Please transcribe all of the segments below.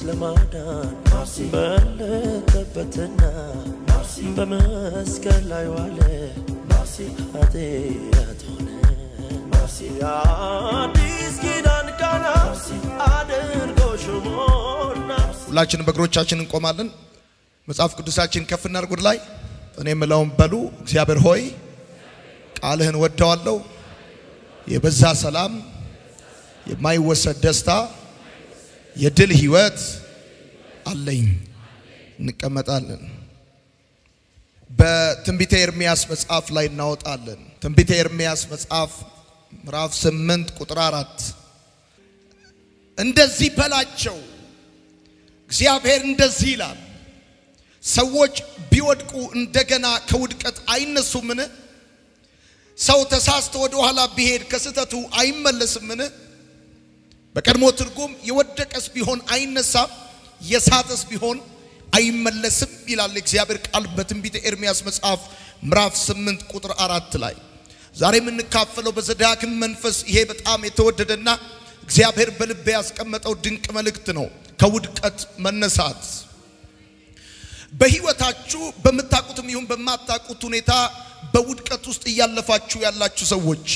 ለማዳን በለጠበትና በመስቀል ላይ ዋለ ኃጢአት ሆነ የአዲስ ኪዳን ቃና አድርጎ ሾሞና ሁላችንም በእግሮቻችን እንቆማለን። መጽሐፍ ቅዱሳችን ከፍ እናድርግ ወደ ላይ። እኔ የምለውን በሉ። እግዚአብሔር ሆይ ቃልህን ወደዋለሁ። የበዛ ሰላም፣ የማይወሰድ ደስታ፣ የድል ህይወት አለኝ። እንቀመጣለን። በትንቢተ ኤርሚያስ መጽሐፍ ላይ እናወጣለን። ትንቢተ ኤርሚያስ መጽሐፍ ምዕራፍ 8 ቁጥር አራት እንደዚህ በላቸው እግዚአብሔር እንደዚህ ይላል፣ ሰዎች ቢወድቁ እንደገና ከውድቀት አይነሱምን? ሰው ተሳስቶ ወደ ኋላ ቢሄድ ከስህተቱ አይመለስምን? በቀድሞ ትርጉም የወደቀስ ቢሆን አይነሳም፣ የሳተስ ቢሆን አይመለስም ይላል የእግዚአብሔር ቃል በትንቢተ ኤርሚያስ መጽሐፍ ምዕራፍ 8 ቁጥር አራት ላይ ዛሬ የምንካፈለው በዘዳግም መንፈስ ይሄ በጣም የተወደደና እግዚአብሔር በልቤ ያስቀመጠው ድንቅ መልእክት ነው። ከውድቀት መነሳት በህይወታችሁ በምታውቁትም ይሁን በማታውቁት ሁኔታ በውድቀት ውስጥ እያለፋችሁ ያላችሁ ሰዎች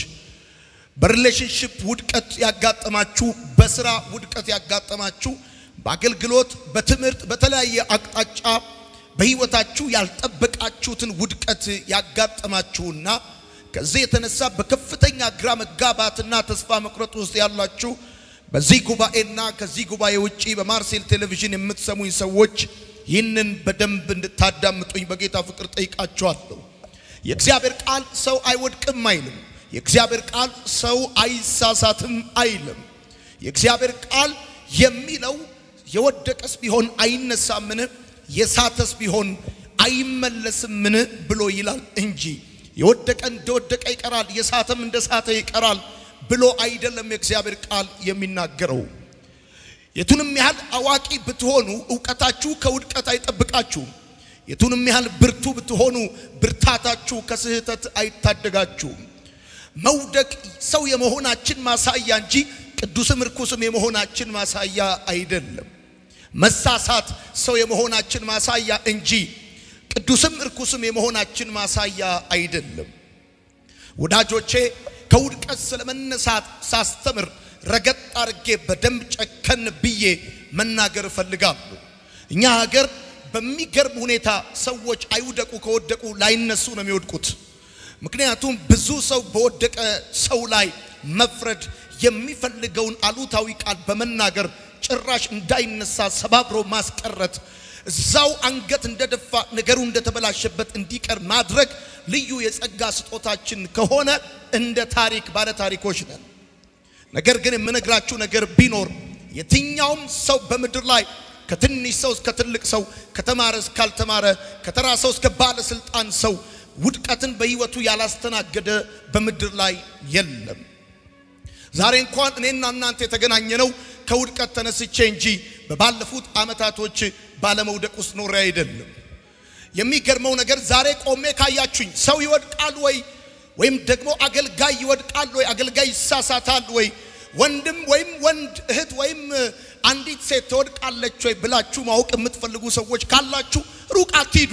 በሪሌሽንሽፕ ውድቀት ያጋጠማችሁ፣ በስራ ውድቀት ያጋጠማችሁ፣ በአገልግሎት፣ በትምህርት፣ በተለያየ አቅጣጫ በህይወታችሁ ያልጠበቃችሁትን ውድቀት ያጋጠማችሁና ከዚህ የተነሳ በከፍተኛ ግራ መጋባትና ተስፋ መቁረጥ ውስጥ ያላችሁ በዚህ ጉባኤና ከዚህ ጉባኤ ውጪ በማርሴል ቴሌቪዥን የምትሰሙኝ ሰዎች ይህንን በደንብ እንድታዳምጡኝ በጌታ ፍቅር ጠይቃችኋለሁ። የእግዚአብሔር ቃል ሰው አይወድቅም አይልም። የእግዚአብሔር ቃል ሰው አይሳሳትም አይልም። የእግዚአብሔር ቃል የሚለው የወደቀስ ቢሆን አይነሳምን፣ የሳተስ ቢሆን አይመለስምን ብሎ ይላል እንጂ የወደቀ እንደወደቀ ይቀራል፣ የሳተም እንደ ሳተ ይቀራል ብሎ አይደለም የእግዚአብሔር ቃል የሚናገረው። የቱንም ያህል አዋቂ ብትሆኑ እውቀታችሁ ከውድቀት አይጠብቃችሁም። የቱንም ያህል ብርቱ ብትሆኑ ብርታታችሁ ከስህተት አይታደጋችሁም። መውደቅ ሰው የመሆናችን ማሳያ እንጂ ቅዱስም ርኩስም የመሆናችን ማሳያ አይደለም። መሳሳት ሰው የመሆናችን ማሳያ እንጂ ቅዱስም እርኩስም የመሆናችን ማሳያ አይደለም። ወዳጆቼ ከውድቀት ስለመነሳት ሳስተምር ረገጥ አድርጌ በደንብ ጨከን ብዬ መናገር እፈልጋለሁ። እኛ ሀገር በሚገርም ሁኔታ ሰዎች አይውደቁ፣ ከወደቁ ላይነሱ ነው የሚወድቁት። ምክንያቱም ብዙ ሰው በወደቀ ሰው ላይ መፍረድ የሚፈልገውን አሉታዊ ቃል በመናገር ጭራሽ እንዳይነሳ ሰባብሮ ማስቀረት እዛው አንገት እንደደፋ ነገሩ እንደተበላሸበት እንዲቀር ማድረግ ልዩ የጸጋ ስጦታችን ከሆነ እንደ ታሪክ ባለ ታሪኮች ነን። ነገር ግን የምነግራችሁ ነገር ቢኖር የትኛውም ሰው በምድር ላይ ከትንሽ ሰው እስከ ትልቅ ሰው፣ ከተማረ እስካልተማረ፣ ከተራ ሰው እስከ ባለስልጣን ሰው ውድቀትን በህይወቱ ያላስተናገደ በምድር ላይ የለም። ዛሬ እንኳን እኔና እናንተ የተገናኘነው ከውድቀት ተነስቼ እንጂ በባለፉት ዓመታቶች ባለመውደቅ ውስጥ ኖሬ አይደለም። የሚገርመው ነገር ዛሬ ቆሜ ካያችሁኝ ሰው ይወድቃል ወይ ወይም ደግሞ አገልጋይ ይወድቃል ወይ አገልጋይ ይሳሳታል ወይ ወንድም ወይም ወንድ እህት ወይም አንዲት ሴት ትወድቃለች ወይ ብላችሁ ማወቅ የምትፈልጉ ሰዎች ካላችሁ ሩቅ አትሂዱ፣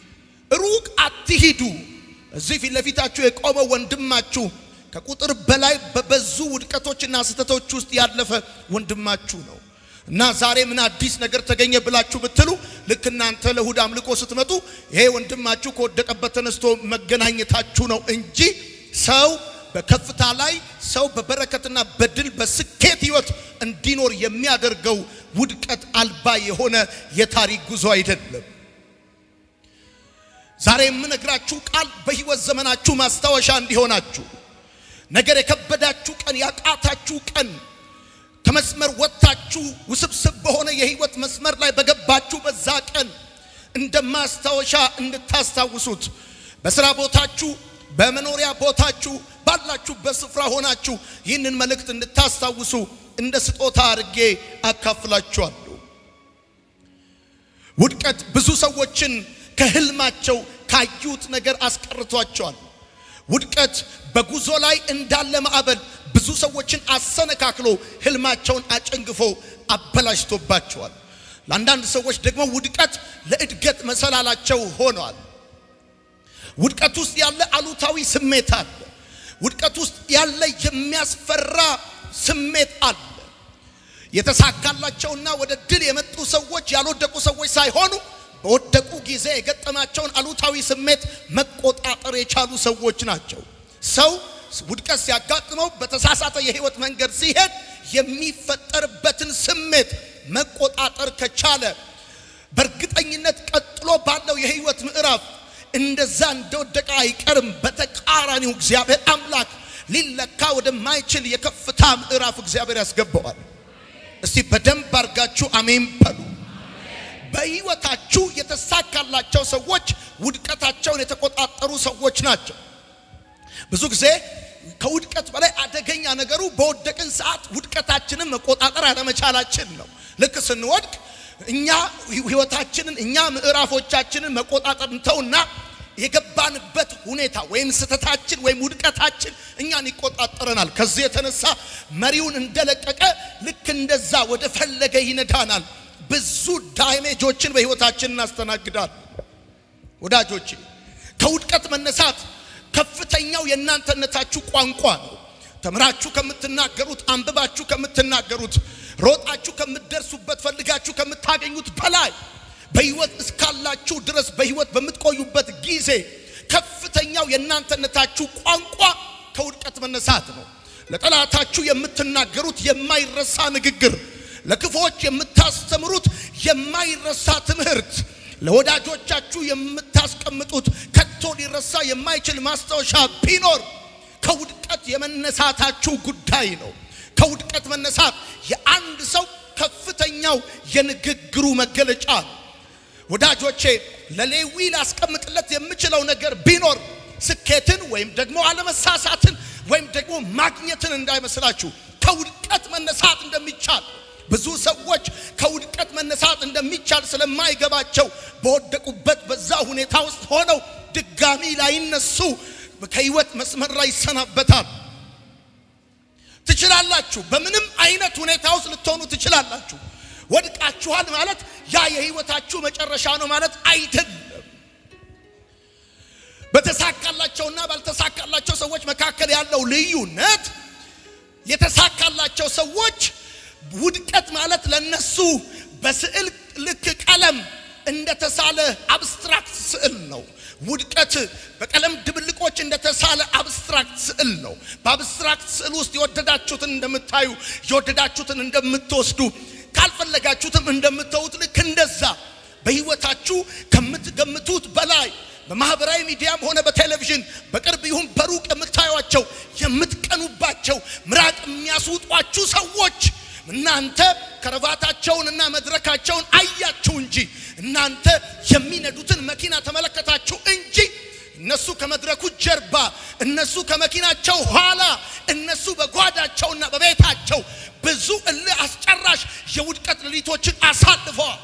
ሩቅ አትሂዱ። እዚህ ፊት ለፊታችሁ የቆመው ወንድማችሁ ከቁጥር በላይ በበዙ ውድቀቶችና ስህተቶች ውስጥ ያለፈ ወንድማችሁ ነው። እና ዛሬ ምን አዲስ ነገር ተገኘ ብላችሁ ብትሉ ልክ እናንተ ለእሁድ አምልኮ ስትመጡ ይሄ ወንድማችሁ ከወደቀበት ተነስቶ መገናኘታችሁ ነው እንጂ ሰው በከፍታ ላይ ሰው በበረከትና በድል በስኬት ህይወት እንዲኖር የሚያደርገው ውድቀት አልባ የሆነ የታሪክ ጉዞ አይደለም። ዛሬ የምነግራችሁ ቃል በህይወት ዘመናችሁ ማስታወሻ እንዲሆናችሁ ነገር የከበዳችሁ ቀን ያቃታችሁ ቀን ከመስመር ወጥታችሁ ውስብስብ በሆነ የህይወት መስመር ላይ በገባችሁ በዛ ቀን እንደ ማስታወሻ እንድታስታውሱት በስራ ቦታችሁ፣ በመኖሪያ ቦታችሁ፣ ባላችሁበት ስፍራ ሆናችሁ ይህንን መልእክት እንድታስታውሱ እንደ ስጦታ አድርጌ አካፍላችኋለሁ። ውድቀት ብዙ ሰዎችን ከህልማቸው ካዩት ነገር አስቀርቷቸዋል። ውድቀት በጉዞ ላይ እንዳለ ማዕበል ብዙ ሰዎችን አሰነካክሎ ህልማቸውን አጨንግፎ አበላሽቶባቸዋል። ለአንዳንድ ሰዎች ደግሞ ውድቀት ለእድገት መሰላላቸው ሆኗል። ውድቀት ውስጥ ያለ አሉታዊ ስሜት አለ። ውድቀት ውስጥ ያለ የሚያስፈራ ስሜት አለ። የተሳካላቸውና ወደ ድል የመጡ ሰዎች ያልወደቁ ሰዎች ሳይሆኑ በወደቁ ጊዜ የገጠማቸውን አሉታዊ ስሜት መቆጣጠር የቻሉ ሰዎች ናቸው። ሰው ውድቀት ሲያጋጥመው በተሳሳተ የህይወት መንገድ ሲሄድ የሚፈጠርበትን ስሜት መቆጣጠር ከቻለ በእርግጠኝነት ቀጥሎ ባለው የህይወት ምዕራፍ እንደዛ እንደወደቀ አይቀርም። በተቃራኒው እግዚአብሔር አምላክ ሊለካ ወደማይችል የከፍታ ምዕራፍ እግዚአብሔር ያስገባዋል። እስቲ በደንብ አድርጋችሁ አሜን በሉ። በህይወታችሁ የተሳካላቸው ሰዎች ውድቀታቸውን የተቆጣጠሩ ሰዎች ናቸው። ብዙ ጊዜ ከውድቀት በላይ አደገኛ ነገሩ በወደቅን ሰዓት ውድቀታችንን መቆጣጠር አለመቻላችን ነው። ልክ ስንወድቅ እኛ ህይወታችንን እኛ ምዕራፎቻችንን መቆጣጠር እንተውና የገባንበት ሁኔታ ወይም ስህተታችን ወይም ውድቀታችን እኛን ይቆጣጠረናል። ከዚህ የተነሳ መሪውን እንደለቀቀ ልክ እንደዛ ወደ ፈለገ ይነዳናል። ብዙ ዳሜጆችን በህይወታችን እናስተናግዳል። ወዳጆቼ ከውድቀት መነሳት ከፍተኛው የእናንተነታችሁ ቋንቋ ነው። ተምራችሁ ከምትናገሩት፣ አንብባችሁ ከምትናገሩት፣ ሮጣችሁ ከምትደርሱበት፣ ፈልጋችሁ ከምታገኙት በላይ በህይወት እስካላችሁ ድረስ በህይወት በምትቆዩበት ጊዜ ከፍተኛው የእናንተነታችሁ ቋንቋ ከውድቀት መነሳት ነው። ለጠላታችሁ የምትናገሩት የማይረሳ ንግግር፣ ለክፎች የምታስተምሩት የማይረሳ ትምህርት፣ ለወዳጆቻችሁ የምታስቀምጡት ከቶ ሊረሳ የማይችል ማስታወሻ ቢኖር ከውድቀት የመነሳታችሁ ጉዳይ ነው። ከውድቀት መነሳት የአንድ ሰው ከፍተኛው የንግግሩ መገለጫ ነው። ወዳጆቼ ለሌዊ ላስቀምጥለት የምችለው ነገር ቢኖር ስኬትን ወይም ደግሞ አለመሳሳትን ወይም ደግሞ ማግኘትን እንዳይመስላችሁ ከውድቀት መነሳት እንደሚቻል ብዙ ሰዎች ከውድቀት መነሳት እንደሚቻል ስለማይገባቸው በወደቁበት በዛ ሁኔታ ውስጥ ሆነው ድጋሚ ላይነሱ ከህይወት መስመር ላይ ይሰናበታል። ትችላላችሁ። በምንም አይነት ሁኔታ ውስጥ ልትሆኑ ትችላላችሁ። ወድቃችኋል ማለት ያ የህይወታችሁ መጨረሻ ነው ማለት አይደለም። በተሳካላቸውና ባልተሳካላቸው ሰዎች መካከል ያለው ልዩነት የተሳካላቸው ሰዎች ውድቀት ማለት ለነሱ በስዕል ልክ ቀለም እንደተሳለ አብስትራክት ስዕል ነው። ውድቀት በቀለም ድብልቆች እንደተሳለ አብስትራክት ስዕል ነው። በአብስትራክት ስዕል ውስጥ የወደዳችሁትን እንደምታዩ የወደዳችሁትን እንደምትወስዱ ካልፈለጋችሁትም እንደምተውት ልክ እንደዛ በህይወታችሁ ከምትገምቱት በላይ በማህበራዊ ሚዲያም ሆነ በቴሌቪዥን በቅርብ ይሁን በሩቅ የምታዩቸው የምትቀኑባቸው ምራቅ የሚያስውጧችሁ ሰዎች እናንተ ከረባታቸውንና መድረካቸውን አያችሁ እንጂ እናንተ የሚነዱትን መኪና ተመለከታችሁ እንጂ እነሱ ከመድረኩ ጀርባ፣ እነሱ ከመኪናቸው ኋላ፣ እነሱ በጓዳቸውና በቤታቸው ብዙ እልህ አስጨራሽ የውድቀት ሌሊቶችን አሳልፈዋል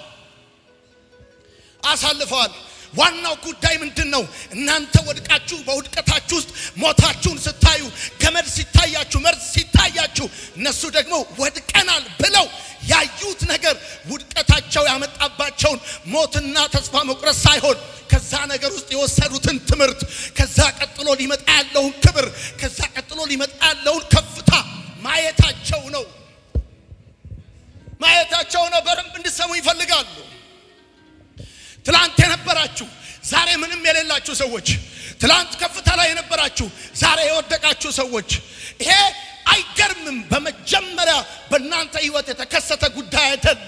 አሳልፈዋል። ዋናው ጉዳይ ምንድን ነው? እናንተ ወድቃችሁ በውድቀታችሁ ውስጥ ሞታችሁን ስታዩ፣ ገመድ ሲታያችሁ፣ መርዝ ሲታያችሁ፣ እነሱ ደግሞ ወድቀናል ብለው ያዩት ነገር ውድቀታቸው ያመጣባቸውን ሞትና ተስፋ መቁረጥ ሳይሆን ከዛ ነገር ውስጥ የወሰዱትን ትምህርት፣ ከዛ ቀጥሎ ሊመጣ ያለውን ክብር፣ ከዛ ቀጥሎ ሊመጣ ያለውን ከፍታ ማየታቸው ነው ማየታቸው ነው። በደንብ እንድሰሙ ይፈልጋሉ። ትላንት የነበራችሁ ዛሬ ምንም የሌላችሁ ሰዎች፣ ትላንት ከፍታ ላይ የነበራችሁ ዛሬ የወደቃችሁ ሰዎች፣ ይሄ አይገርምም። በመጀመሪያ በእናንተ ህይወት የተከሰተ ጉዳይ አይደለም።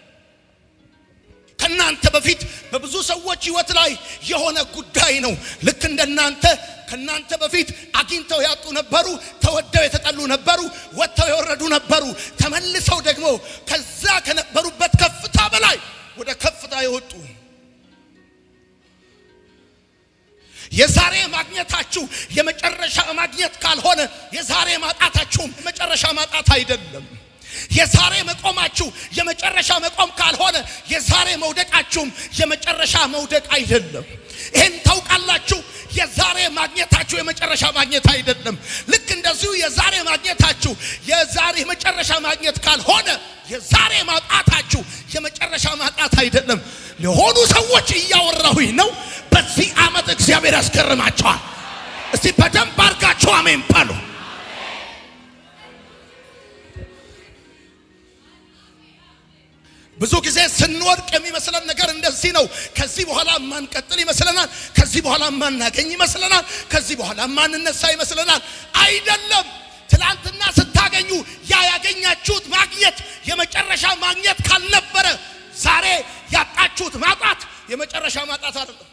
ከእናንተ በፊት በብዙ ሰዎች ህይወት ላይ የሆነ ጉዳይ ነው። ልክ እንደናንተ ከእናንተ በፊት አግኝተው ያጡ ነበሩ፣ ተወደው የተጠሉ ነበሩ፣ ወጥተው የወረዱ ነበሩ። ተመልሰው ደግሞ ከዛ ከነበሩበት ከፍታ በላይ ወደ ከፍታ የወጡ የዛሬ ማግኘታችሁ የመጨረሻ ማግኘት ካልሆነ የዛሬ ማጣታችሁም የመጨረሻ ማጣት አይደለም። የዛሬ መቆማችሁ የመጨረሻ መቆም ካልሆነ የዛሬ መውደቃችሁም የመጨረሻ መውደቅ አይደለም። ይህን ታውቃላችሁ። የዛሬ ማግኘታችሁ የመጨረሻ ማግኘት አይደለም። ልክ እንደዚሁ የዛሬ ማግኘታችሁ የዛሬ መጨረሻ ማግኘት ካልሆነ የዛሬ ማጣታችሁ የመጨረሻ ማጣት አይደለም። ለሆኑ ሰዎች እያወራሁኝ ነው። በዚህ ዓመት እግዚአብሔር ያስገርማቸዋል። እስቲ በደንብ አድርጋችሁ አሜን በሉ። ብዙ ጊዜ ስንወድቅ የሚመስለን ነገር እንደዚህ ነው። ከዚህ በኋላ ማንቀጥል ይመስለናል። ከዚህ በኋላ ማናገኝ ይመስለናል። ከዚህ በኋላ ማንነሳ ይመስለናል። አይደለም። ትላንትና ስታገኙ ያ ያገኛችሁት ማግኘት የመጨረሻ ማግኘት ካልነበረ ዛሬ ያጣችሁት ማጣት የመጨረሻ ማጣት አይደለም።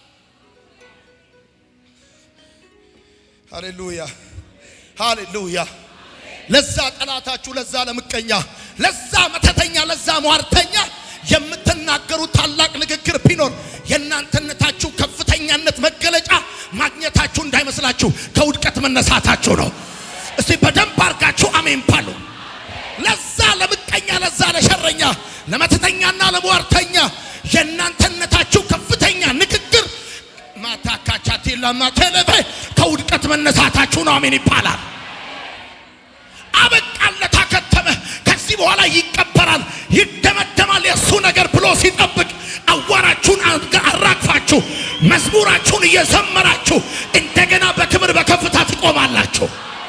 ሃሌሉያ ሃሌሉያ። ለዛ ጠላታችሁ፣ ለዛ ለምቀኛ፣ ለዛ መተተኛ፣ ለዛ ሟርተኛ የምትናገሩት ታላቅ ንግግር ቢኖር የእናንተነታችሁ ከፍተኛነት መገለጫ ማግኘታችሁ እንዳይመስላችሁ ከውድቀት መነሳታችሁ ነው። እስቲ በደንብ አርጋችሁ አሜን ባሉ። ለዛ ለምቀኛ፣ ለዛ ለሸረኛ፣ ለመተተኛና ለሟርተኛ የእናንተነታችሁ ከፍተኛ ንግግር ማታካቻቴላ ማተለበ ከውድቀት መነሳታችሁ ነው። አሜን ይባላል። አበቃለት፣ አከተመ። ከዚህ በኋላ ይቀበራል፣ ይደመደማል የእሱ ነገር ብሎ ሲጠብቅ አዋራችሁን አራግፋችሁ መዝሙራችሁን እየዘመራችሁ እንደገና በክብር በከፍታ ትቆማላችሁ።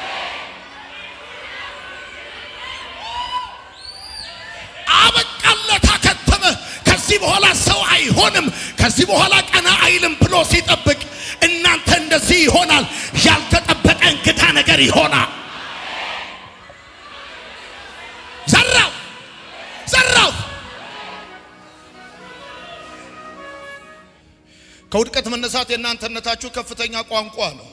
አበቃለት፣ አከተመ። ከዚህ በኋላ ሰው አይሆንም፣ ከዚህ በኋላ ቀና አይልም ብሎ ሲጠብቅ እናንተ እንደዚህ ይሆናል። ያልተጠበቀ እንግዳ ነገር ይሆናል። ዘራው ዘራው። ከውድቀት መነሳት የእናንተነታችሁ ከፍተኛ ቋንቋ ነው።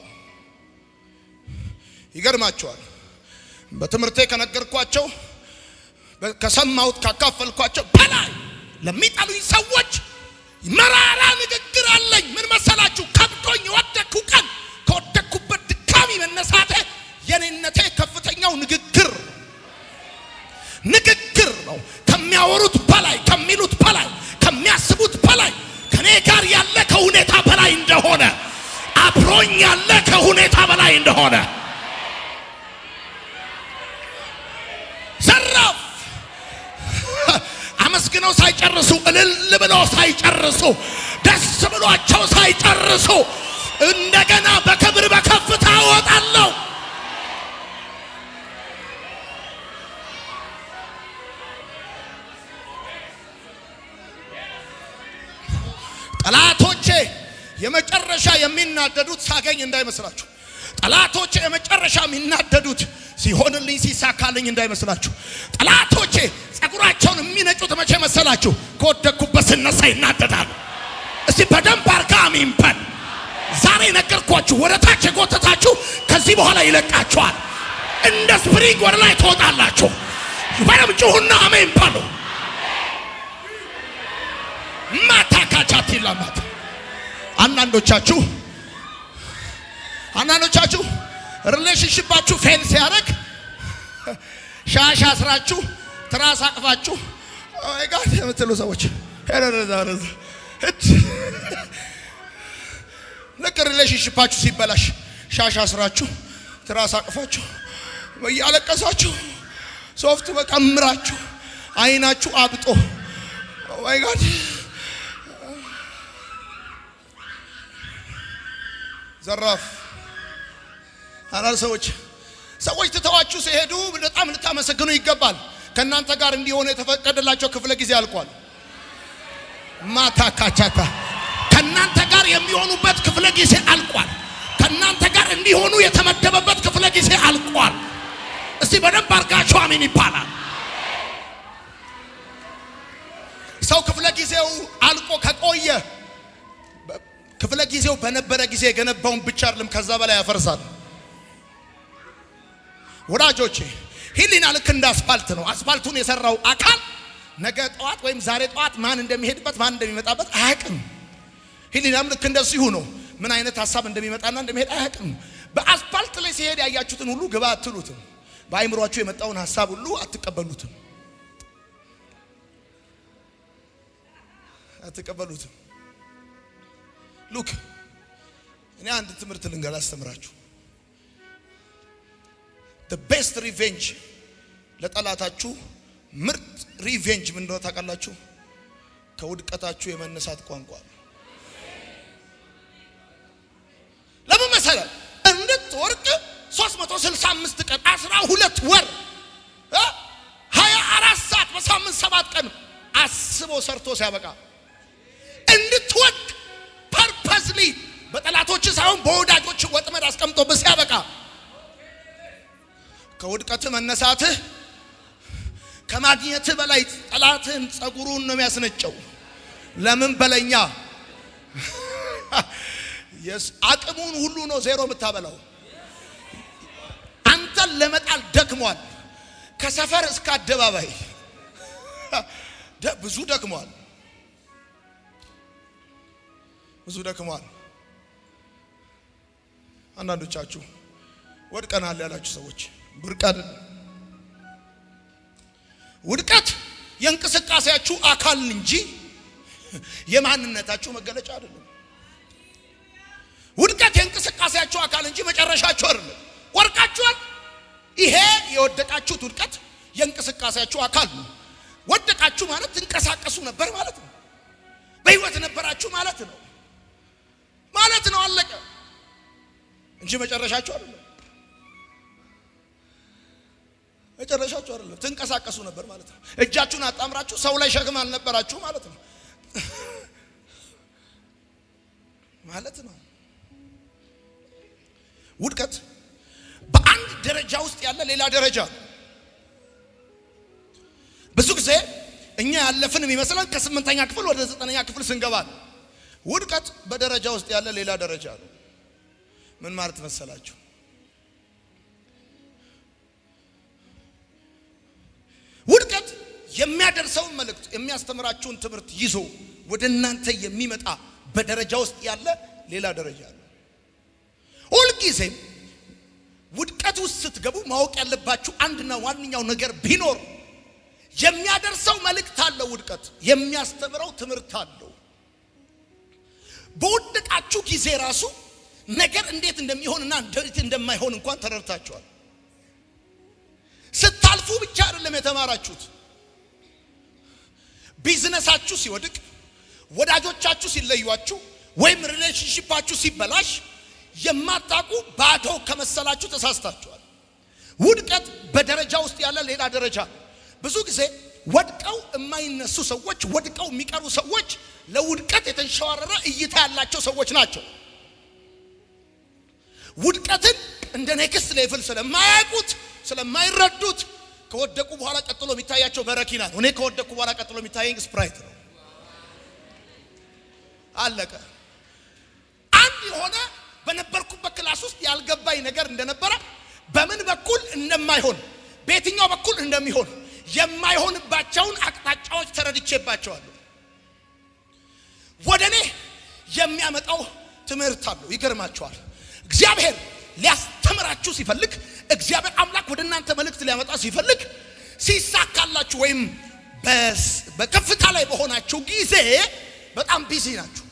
ይገርማቸዋል። በትምህርቴ ከነገርኳቸው ከሰማሁት ካካፈልኳቸው በላይ ለሚጠሉኝ ሰዎች መራራ ንግግር አለኝ። ምን መሰላችሁ? ከብዶኝ የወደቅኩ ቀን ከወደቅኩበት ድካሚ መነሳቴ የኔነቴ ከፍተኛው ንግግር ንግግር ነው። ከሚያወሩት በላይ ከሚሉት በላይ ከሚያስቡት በላይ ከኔ ጋር ያለ ከሁኔታ በላይ እንደሆነ አብሮኝ ያለ ከሁኔታ በላይ እንደሆነ ዘራፍ አመስግነው ሳይጨርሱ እልል ብለው ሳይጨርሱ ደስ ብሏቸው ሳይጨርሱ እንደገና በክብር በከፍታ እወጣለሁ። ጠላቶቼ የመጨረሻ የሚናደዱት ሳገኝ እንዳይመስላችሁ። ጠላቶቼ የመጨረሻ የሚናደዱት ሲሆንልኝ ሲሳካልኝ እንዳይመስላችሁ። ጠላቶቼ ጸጉራቸውን የሚነጩት መቼ መሰላችሁ? ከወደቅኩበት ስነሳ ይናደዳሉ። እስቲ በደንብ አርጋ አሜን በል። ዛሬ ነገርኳችሁ። ወደ ታች የጎተታችሁ ከዚህ በኋላ ይለቃችኋል። እንደ ስፕሪንግ ወደ ላይ ትወጣላችሁ። በደም ጩሁና አሜን በሉ። ማታካቻት ይላማት አንዳንዶቻችሁ አንዳንዶቻችሁ ሪሌሽንሽፓችሁ ፌል ሲያደርግ ሻሽ አስራችሁ ትራስ አቅፋችሁ ኦይ ጋድ የምትሉ ሰዎች ልክ ሪሌሽንሽፓችሁ ሲበላሽ ሻሽ አስራችሁ ትራስ አቅፋችሁ እያለቀሳችሁ ሶፍት በቀምራችሁ አይናችሁ አብጦ ኦይ ጋድ ዘራፍ አላል ሰዎች ሰዎች ትተዋችሁ ሲሄዱ በጣም ልታመሰግኑ ይገባል። ከእናንተ ጋር እንዲሆኑ የተፈቀደላቸው ክፍለ ጊዜ አልቋል። ማታ ካቻታ ከእናንተ ጋር የሚሆኑበት ክፍለ ጊዜ አልቋል። ከእናንተ ጋር እንዲሆኑ የተመደበበት ክፍለ ጊዜ አልቋል። እስቲ በደንብ አርጋችሁ አሜን ይባላል። ሰው ክፍለ ጊዜው አልቆ ከቆየ ክፍለ ጊዜው በነበረ ጊዜ የገነባውን ብቻ አይደለም ከዛ በላይ ያፈርሳል። ወዳጆቼ ህሊና ልክ እንደ አስፋልት ነው። አስፋልቱን የሰራው አካል ነገ ጠዋት ወይም ዛሬ ጠዋት ማን እንደሚሄድበት ማን እንደሚመጣበት አያውቅም። ህሊናም ልክ እንደዚሁ ነው። ምን አይነት ሀሳብ እንደሚመጣና እንደሚሄድ አያውቅም። በአስፋልት ላይ ሲሄድ ያያችሁትን ሁሉ ግባ አትሉትም። በአይምሯችሁ የመጣውን ሀሳብ ሁሉ አትቀበሉትም አትቀበሉትም። ሉክ እኔ አንድ ትምህርት ልንገር አስተምራችሁ። the best revenge ለጠላታችሁ ምርጥ ሪቬንጅ ምን እንደሆነ ታውቃላችሁ? ከውድቀታችሁ የመነሳት ቋንቋ ነው። ለምን መሰለህ? እንድትወርቅ 365 ቀን 12 ወር እ 24 ሰዓት በሳምንት ሰባት ቀን አስቦ ሰርቶ ሲያበቃ እንድትወድቅ ፐርፐስሊ በጠላቶች ሳይሆን በወዳጆች ወጥመድ አስቀምጦብህ ሲያበቃ ከውድቀትህ መነሳትህ ከማግኘትህ በላይ ጠላትህን ጸጉሩን ነው የሚያስነጨው። ለምን በለኛ የስ አቅሙን ሁሉ ነው ዜሮ የምታበላው። አንተን ለመጣል ደክሟል። ከሰፈር እስከ አደባባይ ደ- ብዙ ደክሟል። ብዙ ደክሟል። አንዳንዶቻችሁ ወድቀናል ያላችሁ ሰዎች ብርቅ አይደለም። ውድቀት የእንቅስቃሴያችሁ አካል እንጂ የማንነታችሁ መገለጫ አይደለም። ውድቀት የእንቅስቃሴያችሁ አካል እንጂ መጨረሻችሁ አይደለም። ወርቃችኋል። ይሄ የወደቃችሁት ውድቀት የእንቅስቃሴያችሁ አካል ነው። ወደቃችሁ ማለት ትንቀሳቀሱ ነበር ማለት ነው። በህይወት ነበራችሁ ማለት ነው ማለት ነው። አለቀ እንጂ መጨረሻችሁ አይደለም። መጨረሻችሁ አይደለም። ትንቀሳቀሱ ነበር ማለት ነው። እጃችሁን አጣምራችሁ ሰው ላይ ሸክም አልነበራችሁ ማለት ነው ማለት ነው። ውድቀት በአንድ ደረጃ ውስጥ ያለ ሌላ ደረጃ ነው። ብዙ ጊዜ እኛ ያለፍን የሚመስለን ከስምንተኛ ክፍል ወደ ዘጠነኛ ክፍል ስንገባ ነው። ውድቀት በደረጃ ውስጥ ያለ ሌላ ደረጃ ነው። ምን ማለት መሰላችሁ? ውድቀት የሚያደርሰውን መልእክት የሚያስተምራችሁን ትምህርት ይዞ ወደ እናንተ የሚመጣ በደረጃ ውስጥ ያለ ሌላ ደረጃ ነው። ሁልጊዜም ውድቀት ውስጥ ስትገቡ ማወቅ ያለባችሁ አንድና ዋነኛው ነገር ቢኖር የሚያደርሰው መልእክት አለው። ውድቀት የሚያስተምረው ትምህርት አለው። በወደቃችሁ ጊዜ ራሱ ነገር እንዴት እንደሚሆንና እንዴት እንደማይሆን እንኳን ተረድታችኋል። ስታልፉ ብቻ አይደለም የተማራችሁት። ቢዝነሳችሁ ሲወድቅ፣ ወዳጆቻችሁ ሲለዩአችሁ፣ ወይም ሪሌሽንሺፓችሁ ሲበላሽ የማታውቁ ባዶ ከመሰላችሁ ተሳስታችኋል። ውድቀት በደረጃ ውስጥ ያለ ሌላ ደረጃ ነው። ብዙ ጊዜ ወድቀው የማይነሱ ሰዎች፣ ወድቀው የሚቀሩ ሰዎች ለውድቀት የተንሸዋረረ እይታ ያላቸው ሰዎች ናቸው። ውድቀትን እንደ ኔክስት ሌቭል ስለማያውቁት ስለማይረዱት ከወደቁ በኋላ ቀጥሎ የሚታያቸው በረኪና ነው። እኔ ከወደቁ በኋላ ቀጥሎ የሚታየኝ ስፕራይት ነው። አለቀ። አንድ የሆነ በነበርኩበት ክላስ ውስጥ ያልገባኝ ነገር እንደነበረ በምን በኩል እንደማይሆን በየትኛው በኩል እንደሚሆን የማይሆንባቸውን አቅጣጫዎች ተረድቼባቸዋለሁ። ወደ እኔ የሚያመጣው ትምህርት አለው። ይገርማቸዋል። እግዚአብሔር ሊያስተምራችሁ ሲፈልግ እግዚአብሔር አምላክ ወደ እናንተ መልእክት ሊያመጣ ሲፈልግ ሲሳካላችሁ ወይም በከፍታ ላይ በሆናችሁ ጊዜ በጣም ቢዚ ናችሁ።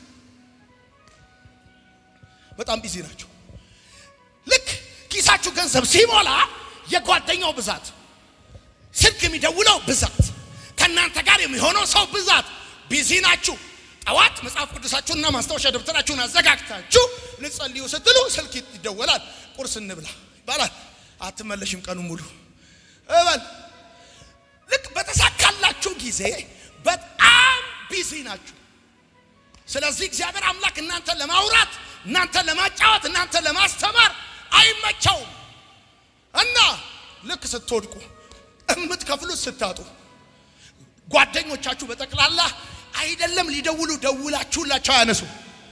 በጣም ቢዚ ናችሁ። ልክ ኪሳችሁ ገንዘብ ሲሞላ የጓደኛው ብዛት፣ ስልክ የሚደውለው ብዛት፣ ከእናንተ ጋር የሚሆነው ሰው ብዛት፣ ቢዚ ናችሁ። ጠዋት መጽሐፍ ቅዱሳችሁንና ማስታወሻ ደብተራችሁን አዘጋጅታችሁ ልጸልዩ ስትሉ ስልክ ይደወላል። ቁርስ እንብላ ይባላል። አትመለሽም ቀኑ ሙሉ እበል። ልክ በተሳካላችሁ ጊዜ በጣም ቢዚ ናችሁ። ስለዚህ እግዚአብሔር አምላክ እናንተን ለማውራት፣ እናንተን ለማጫወት፣ እናንተን ለማስተማር አይመቸውም እና ልክ ስትወድቁ እምትከፍሉት ስታጡ ጓደኞቻችሁ በጠቅላላ አይደለም ሊደውሉ ደውላችሁላቸው አያነሱ።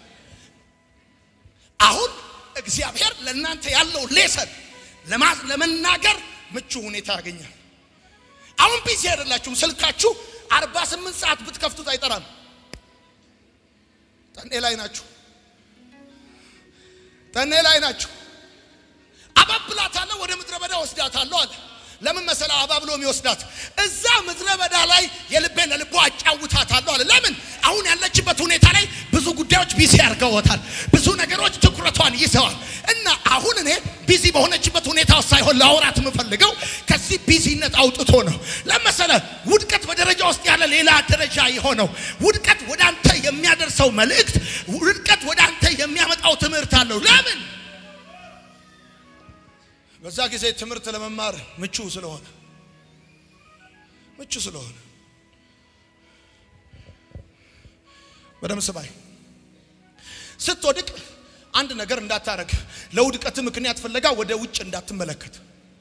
አሁን እግዚአብሔር ለእናንተ ያለው ሌሰን ለመናገር ምቹ ሁኔታ ያገኛል። አሁን ቢዚ አይደላችሁም። ስልካችሁ አርባ ስምንት ሰዓት ብትከፍቱት አይጠራም። ጠኔ ላይ ናችሁ። ጠኔ ላይ ናችሁ። አባብላታለሁ፣ ወደ ምድረ በዳ ወስዳታለሁ አለ። ለምን መሰለ አባብሎ የሚወስዳት እዛ ምድረ በዳ ላይ የልቤን ለልቦ አጫውታታለሁ አለ። ለምን አሁን ያለችበት ሁኔታ ላይ ብዙ ጉዳዮች ቢዚ አድርገውታል። ብዙ ነገሮች ትኩረቷን ይዘዋል። እና አሁን እኔ ቢዚ በሆነችበት ሁኔታ ውስጥ ሳይሆን ለአውራት የምፈልገው ከዚህ ቢዚነት አውጥቶ ነው። ለመሰለ ሌላ ደረጃ የሆነው ውድቀት ወደ አንተ የሚያደርሰው መልእክት፣ ውድቀት ወደ አንተ የሚያመጣው ትምህርት አለው። ለምን? በዛ ጊዜ ትምህርት ለመማር ምቹ ስለሆነ ምቹ ስለሆነ በደም ስባይ ስትወድቅ አንድ ነገር እንዳታረግ፣ ለውድቀት ምክንያት ፍለጋ ወደ ውጭ እንዳትመለከት።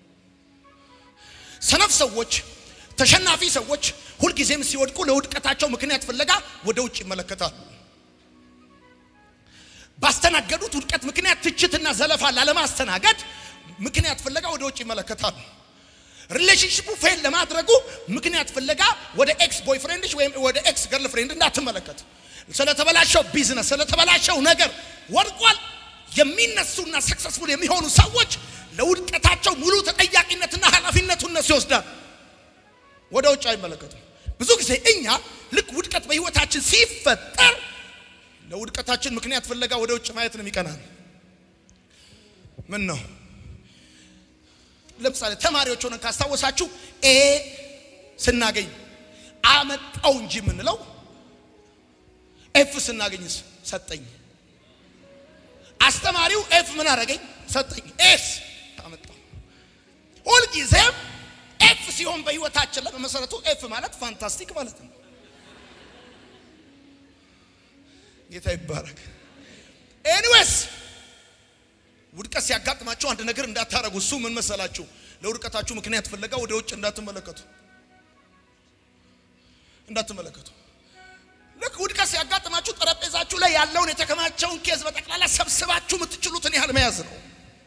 ሰነፍ ሰዎች፣ ተሸናፊ ሰዎች ሁልጊዜም ሲወድቁ ለውድቀታቸው ምክንያት ፍለጋ ወደ ውጭ ይመለከታሉ። ባስተናገዱት ውድቀት ምክንያት ትችትና ዘለፋ ላለማስተናገድ ምክንያት ፍለጋ ወደ ውጭ ይመለከታሉ። ሪሌሽንሽፑ ፌል ለማድረጉ ምክንያት ፍለጋ ወደ ኤክስ ቦይፍሬንድሽ ወይም ወደ ኤክስ ገርል ፍሬንድ እንዳትመለከት። ስለተበላሸው ቢዝነስ ስለተበላሸው ነገር ወድቋል የሚነሱና ሰክሰስፉል የሚሆኑ ሰዎች ለውድቀታቸው ሙሉ ተጠያቂነትና ኃላፊነቱን እነሱ ይወስዳል። ወደ ውጭ አይመለከቱም። ብዙ ጊዜ እኛ ልክ ውድቀት በህይወታችን ሲፈጠር ለውድቀታችን ምክንያት ፍለጋ ወደ ውጭ ማየት ነው የሚቀናል። ምን ነው ለምሳሌ ተማሪዎች ሆነን ካስታወሳችሁ ኤ ስናገኝ አመጣው እንጂ የምንለው ኤፍ ስናገኝስ ሰጠኝ። አስተማሪው ኤፍ ምን አደረገኝ? ሰጠኝ። ኤስ አመጣው። ሁልጊዜም ኤፍ ሲሆን በህይወታችን ላይ በመሰረቱ ኤፍ ማለት ፋንታስቲክ ማለት ነው። ጌታ ይባረክ። ኤኒዌይስ ውድቀት ሲያጋጥማችሁ አንድ ነገር እንዳታረጉ። እሱ ምን መሰላችሁ? ለውድቀታችሁ ምክንያት ፍለጋ ወደ ውጭ እንዳትመለከቱ እንዳትመለከቱ። ልክ ውድቀት ሲያጋጥማችሁ ጠረጴዛችሁ ላይ ያለውን የተከማቸውን ኬዝ በጠቅላላ ሰብስባችሁ የምትችሉትን ያህል መያዝ ነው።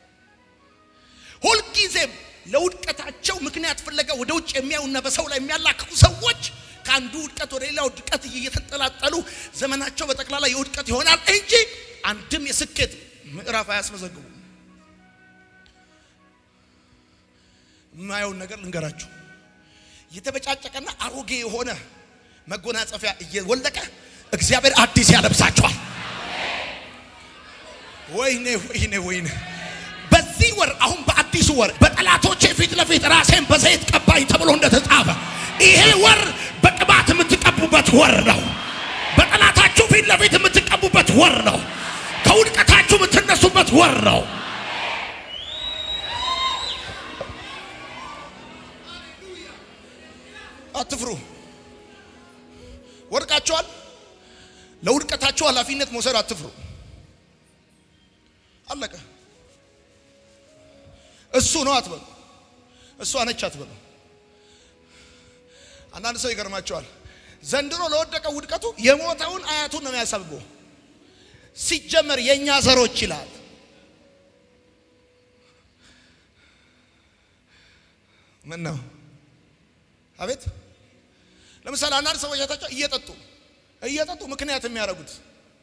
ሁልጊዜም ለውድቀታቸው ምክንያት ፍለጋ ወደ ውጭ የሚያዩና በሰው ላይ የሚያላክኩ ሰዎች ከአንዱ ውድቀት ወደ ሌላ ውድቀት እየተንጠላጠሉ ዘመናቸው በጠቅላላ የውድቀት ይሆናል እንጂ አንድም የስኬት ምዕራፍ አያስመዘግቡ። የማየውን ነገር ልንገራችሁ። የተበጫጨቀና አሮጌ የሆነ መጎናጸፊያ እየወለቀ እግዚአብሔር አዲስ ያለብሳቸዋል። ወይኔ ወይኔ ወይኔ! በዚህ ወር አሁን በአዲሱ ወር በጠላቶቼ ፊት ለፊት ራሴን በዘይት ቀባኝ ተብሎ እንደተጻፈ ይሄ ወር በቅባት የምትቀቡበት ወር ነው። በጠላታችሁ ፊት ለፊት የምትቀቡበት ወር ነው። ከውድቀታችሁ የምትነሱበት ወር ነው። አትፍሩ። ወድቃችኋል። ለውድቀታችሁ ኃላፊነት መውሰድ አትፍሩ። አለቀ። እሱ ነው አትበሉ። እሷ ነች አትበሉ። አንዳንድ ሰው ይገርማቸዋል። ዘንድሮ ለወደቀው ውድቀቱ የሞተውን አያቱን ነው የሚያሳብበው። ሲጀመር የእኛ ዘሮች ይላል። ምን ነው? አቤት ለምሳሌ አንዳንድ ሰዎች ያታቸው እየጠጡ እየጠጡ ምክንያት የሚያደርጉት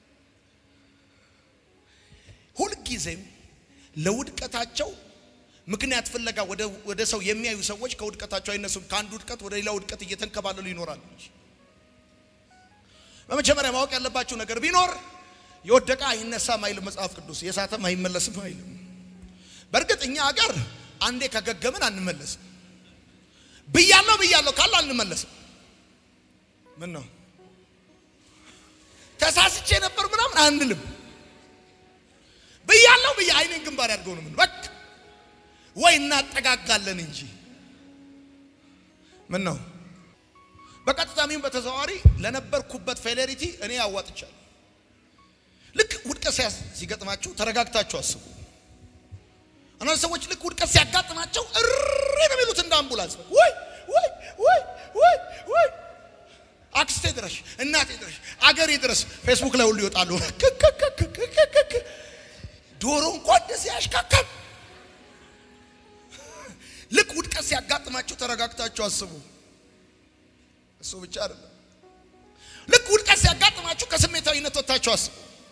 ሁልጊዜም ለውድቀታቸው ምክንያት ፍለጋ ወደ ሰው የሚያዩ ሰዎች ከውድቀታቸው አይነሱም። ከአንድ ውድቀት ወደ ሌላ ውድቀት እየተንከባለሉ ይኖራሉ። በመጀመሪያ ማወቅ ያለባችሁ ነገር ቢኖር የወደቀ አይነሳም አይልም መጽሐፍ ቅዱስ፣ የሳተም አይመለስም አይልም። በእርግጥ እኛ ሀገር አንዴ ከገገምን አንመለስም። ብያለሁ ብያለሁ ካለ አንመለስም። ምን ነው ተሳስቼ ነበር ምናምን አንልም። ብያለሁ ብያ አይኔን ግንባር ያድርገው ነው ምን በቃ ወይ እናጠጋጋለን እንጂ ምን ነው በቀጥታ ሚን በተዘዋዋሪ ለነበርኩበት ፌሌሪቲ እኔ ያዋጥቻለሁ። ልክ ውድቀት ሲገጥማችሁ ተረጋግታችሁ አስቡ። አንዳንድ ሰዎች ልክ ውድቀት ሲያጋጥማቸው እሪ ነው የሚሉት እንደ አምቡላንስ ወይ ወይ ወይ ወይ ወይ አክስቴ ድረሽ፣ እናቴ ድረሽ፣ አገሬ ድረስ ፌስቡክ ላይ ሁሉ ይወጣሉ። ዶሮ እንኳን እንደዚህ ያሽካካል። ልክ ውድቀት ሲያጋጥማችሁ ተረጋግታችሁ አስቡ። እሱ ብቻ አይደለም። ልክ ውድቀት ሲያጋጥማችሁ ከስሜታዊነት ወጥታችሁ አስቡ።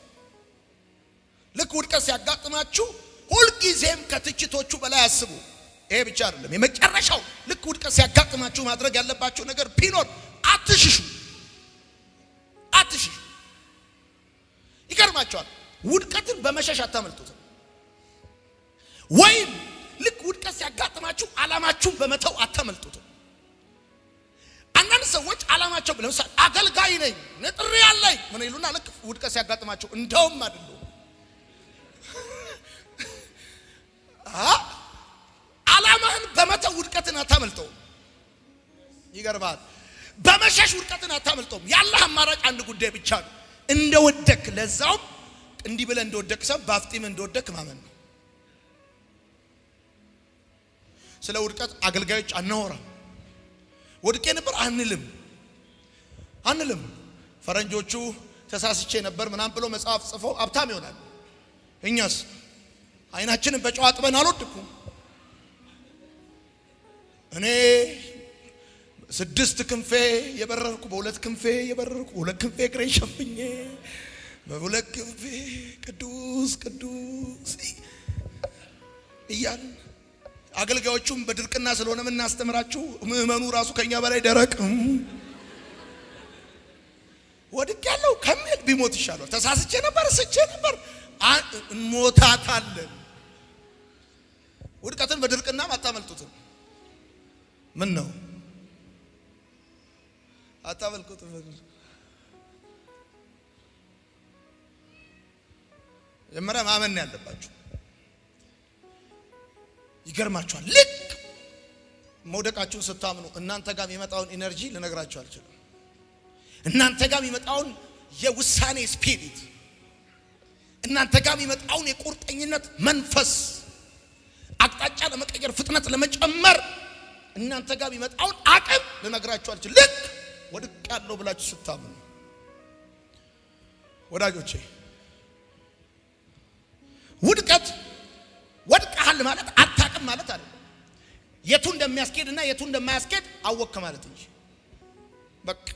ልክ ውድቀት ሲያጋጥማችሁ ሁልጊዜም ከትችቶቹ በላይ አስቡ። ይሄ ብቻ አይደለም። የመጨረሻው ልክ ውድቀት ሲያጋጥማችሁ ማድረግ ያለባችሁ ነገር ቢኖር አትሽሹ፣ አትሽሹ። ይገርማቸዋል። ውድቀትን በመሸሽ አታመልጡትም። ወይም ልክ ውድቀት ሲያጋጥማችሁ ዓላማችሁን በመተው አታመልጡትም። አንዳንድ ሰዎች ዓላማቸው ለምሳሌ አገልጋይ ነኝ ንጥሪ ያለኝ ምን ይሉና ልክ ውድቀት ሲያጋጥማቸው እንደውም አይደለም ዓላማህን በመተው ውድቀትን አታመልጠውም። ይገርማል። በመሸሽ ውድቀትን አታመልጠውም። ያለህ አማራጭ አንድ ጉዳይ ብቻ ነው። እንደወደክ ለዛውም እንዲህ ብለህ እንደወደክ ሰው በአፍጢም እንደወደክ ማመን ነው። ስለ ውድቀት አገልጋዮች አናወራም። ወድቄ ነበር አንልም አንልም። ፈረንጆቹ ተሳስቼ ነበር ምናምን ብሎ መጽሐፍ ጽፎ ሀብታም ይሆናል። እኛስ አይናችንን በጨው አጥበን አልወድኩም። እኔ ስድስት ክንፌ የበረርኩ በሁለት ክንፌ የበረርኩ በሁለት ክንፌ እግሬን ሸፍኜ በሁለት ክንፌ ቅዱስ ቅዱስ እያልን አገልጋዮቹም በድርቅና ስለሆነ የምናስተምራችሁ ምዕመኑ ራሱ ከኛ በላይ ደረቅ ወድቅ ያለው ከሚል ቢሞት ይሻላል። ተሳስቼ ነበር ስቼ ነበር እንሞታታለን። ውድቀትን በድርቅናም አታመልጡትም። ምን ነው አታመልኩትም? መጀመሪያ ማመን ነው ያለባችሁ። ይገርማችኋል። ልክ መውደቃችሁን ስታምኑ እናንተ ጋር የሚመጣውን ኢነርጂ ልነግራችሁ አልችልም። እናንተ ጋር የሚመጣውን የውሳኔ ስፒሪት፣ እናንተ ጋር የሚመጣውን የቁርጠኝነት መንፈስ፣ አቅጣጫ ለመቀየር ፍጥነት ለመጨመር እናንተ ጋር የሚመጣውን አቅም ልነግራችሁ አልችልም። ልክ ወድቅ ያለው ብላችሁ ስታምኑ ወዳጆቼ ውድቀት ወድቀሃል ማለት አታቅም ማለት አለ። የቱ እንደሚያስኬድ እና የቱ እንደማያስኬድ አወቅክ ማለት እንጂ በቃ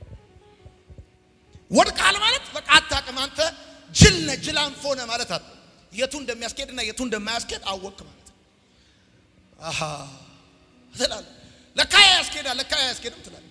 ወድቀሃል ማለት በቃ አታቅም አንተ ጅል ነህ ጅል አንፎ ነህ ማለት አለ። የቱ እንደሚያስኬድ እና የቱ እንደማያስኬድ አወቅክ ማለት አሃ ትላለህ። ለካ ያስኬዳል ለካ ያስኬድም ትላለህ።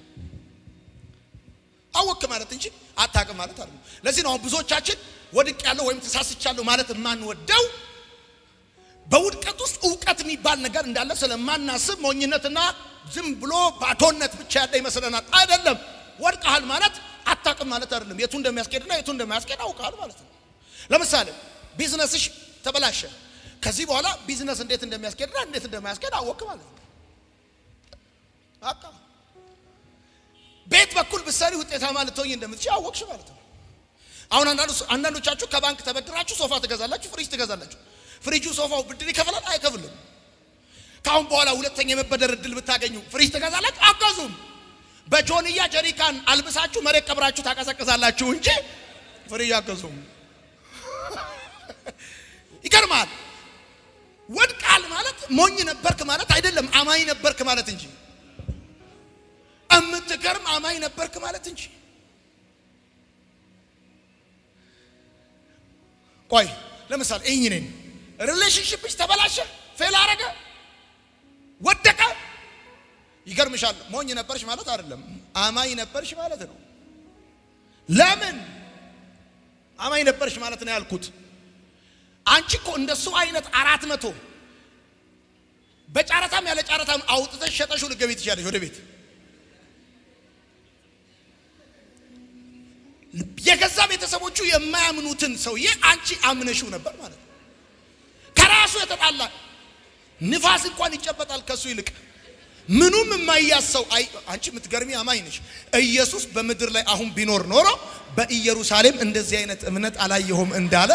አወቅክ ማለት እንጂ አታቅም ማለት አለ። ለዚህ ነው አሁን ብዙዎቻችን ወድቅ ያለው ወይም ተሳስቻለሁ ማለት የማንወደው በውድቀት ውስጥ እውቀት የሚባል ነገር እንዳለ ስለማናስብ ሞኝነትና ዝም ብሎ ባዶነት ብቻ ያለ ይመስለናል። አይደለም። ወድቀሃል ማለት አታቅም ማለት አይደለም። የቱ እንደሚያስኬድና የቱ እንደማያስኬድ አውቀሃል ማለት ነው። ለምሳሌ ቢዝነስሽ ተበላሸ። ከዚህ በኋላ ቢዝነስ እንዴት እንደሚያስኬድና እንዴት እንደማያስኬድ አወቅ ማለት ነው። አቃ ቤት በኩል ብትሰሪ ውጤታማ ልትሆኝ እንደምትችል አወቅሽ ማለት ነው። አሁን አንዳንዶቻችሁ ከባንክ ተበድራችሁ ሶፋ ትገዛላችሁ፣ ፍሪጅ ትገዛላችሁ። ፍሪጁ ሶፋው ብድር ይከፍላል አይከፍልም? ከአሁን በኋላ ሁለተኛ የመበደር እድል ብታገኙ ፍሪጅ ትገዛላችሁ? አገዙም። በጆንያ ጀሪካን አልብሳችሁ መሬት ቀብራችሁ ታቀዘቅዛላችሁ እንጂ ፍሪጅ አገዙም። ይገርማል። ወድቃል ማለት ሞኝ ነበርክ ማለት አይደለም፣ አማኝ ነበርክ ማለት እንጂ እምትገርም አማኝ ነበርክ ማለት እንጂ ቆይ ለምሳሌ እኝ ነኝ ሪሌሽንሽፕሽ ተበላሸ፣ ፌል አረገ፣ ወደቀ። ይገርምሻል። ሞኝ ነበርሽ ማለት አይደለም፣ አማኝ ነበርሽ ማለት ነው። ለምን አማኝ ነበርሽ ማለት ነው ያልኩት? አንቺ እኮ እንደሱ አይነት አራት መቶ በጨረታም ያለ ጨረታም አውጥተሽ ሸጠሽው ልትገቢ ትችያለሽ ወደ ቤት የገዛ ቤተሰቦቹ የማያምኑትን ሰውዬ አንቺ አምነሽው ነበር ማለት ነው። ከራሱ የተጣላ ንፋስ እንኳን ይጨበጣል ከሱ ይልቅ ምኑም የማያሰው አይ አንቺ የምትገርሚ አማኝ ነሽ። ኢየሱስ በምድር ላይ አሁን ቢኖር ኖሮ በኢየሩሳሌም እንደዚህ አይነት እምነት አላየሁም እንዳለ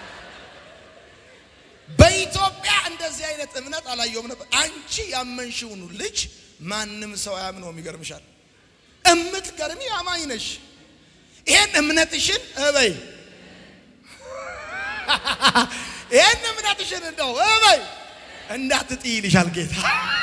በኢትዮጵያ እንደዚህ አይነት እምነት አላየሁም ነበር። አንቺ ያመንሽውን ልጅ ማንም ሰው አያምነውም። ይገርምሻል። እምትገርሚ አማኝ ነሽ። ይሄን እምነትሽን እበይ፣ ይሄን እምነትሽን እንደው እበይ እንዳትጥይ ይልሻል ጌታ።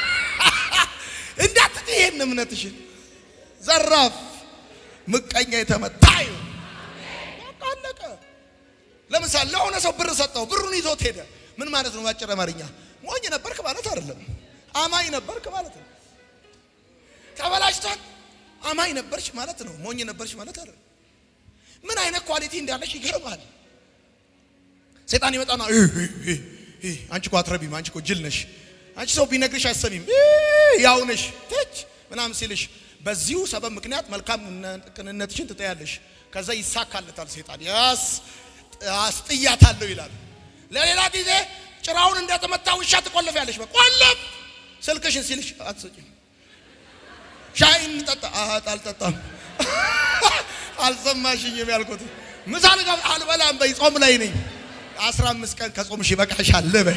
እንዳትጥይ ይሄን እምነትሽን። ዘራፍ ምቀኛ የተመታ በቃ አለቀ። ለምሳሌ ለሆነ ሰው ብር ሰጠው፣ ብሩን ይዞት ሄደ። ምን ማለት ነው? ባጭር አማርኛ ሞኝ ነበርክ ማለት አይደለም፣ አማኝ ነበርክ ማለት ነው። ተበላሽቷል፣ አማኝ ነበርሽ ማለት ነው። ሞኝ ነበርሽ ማለት አይደለም። ምን አይነት ኳሊቲ እንዳለሽ ይገርማል። ሰይጣን ይመጣና አንቺ እኮ አትረቢም፣ አንቺ እኮ ጅል ነሽ፣ አንቺ ሰው ቢነግርሽ አሰሚም፣ ያው ነሽ ትች ምናምን ሲልሽ በዚሁ ሰበብ ምክንያት መልካም ቅንነትሽን ትጠያለሽ። ከዛ ይሳካለታል። ሴጣን ያስ አስጥያታለሁ ይላል። ለሌላ ጊዜ ጭራውን እንደተመታ ውሻ ትቆልፊያለሽ። በቆለፍ ስልክሽን ሲልሽ አትሰጪም። ሻይ እንጠጣ አት አልጠጣም። አልሰማሽኝም ያልኩት ምሳ ልጋ አልበላም በይ ጾም ላይ ነኝ። አስራ አምስት ቀን ከጾምሽ ይበቃሻል በይ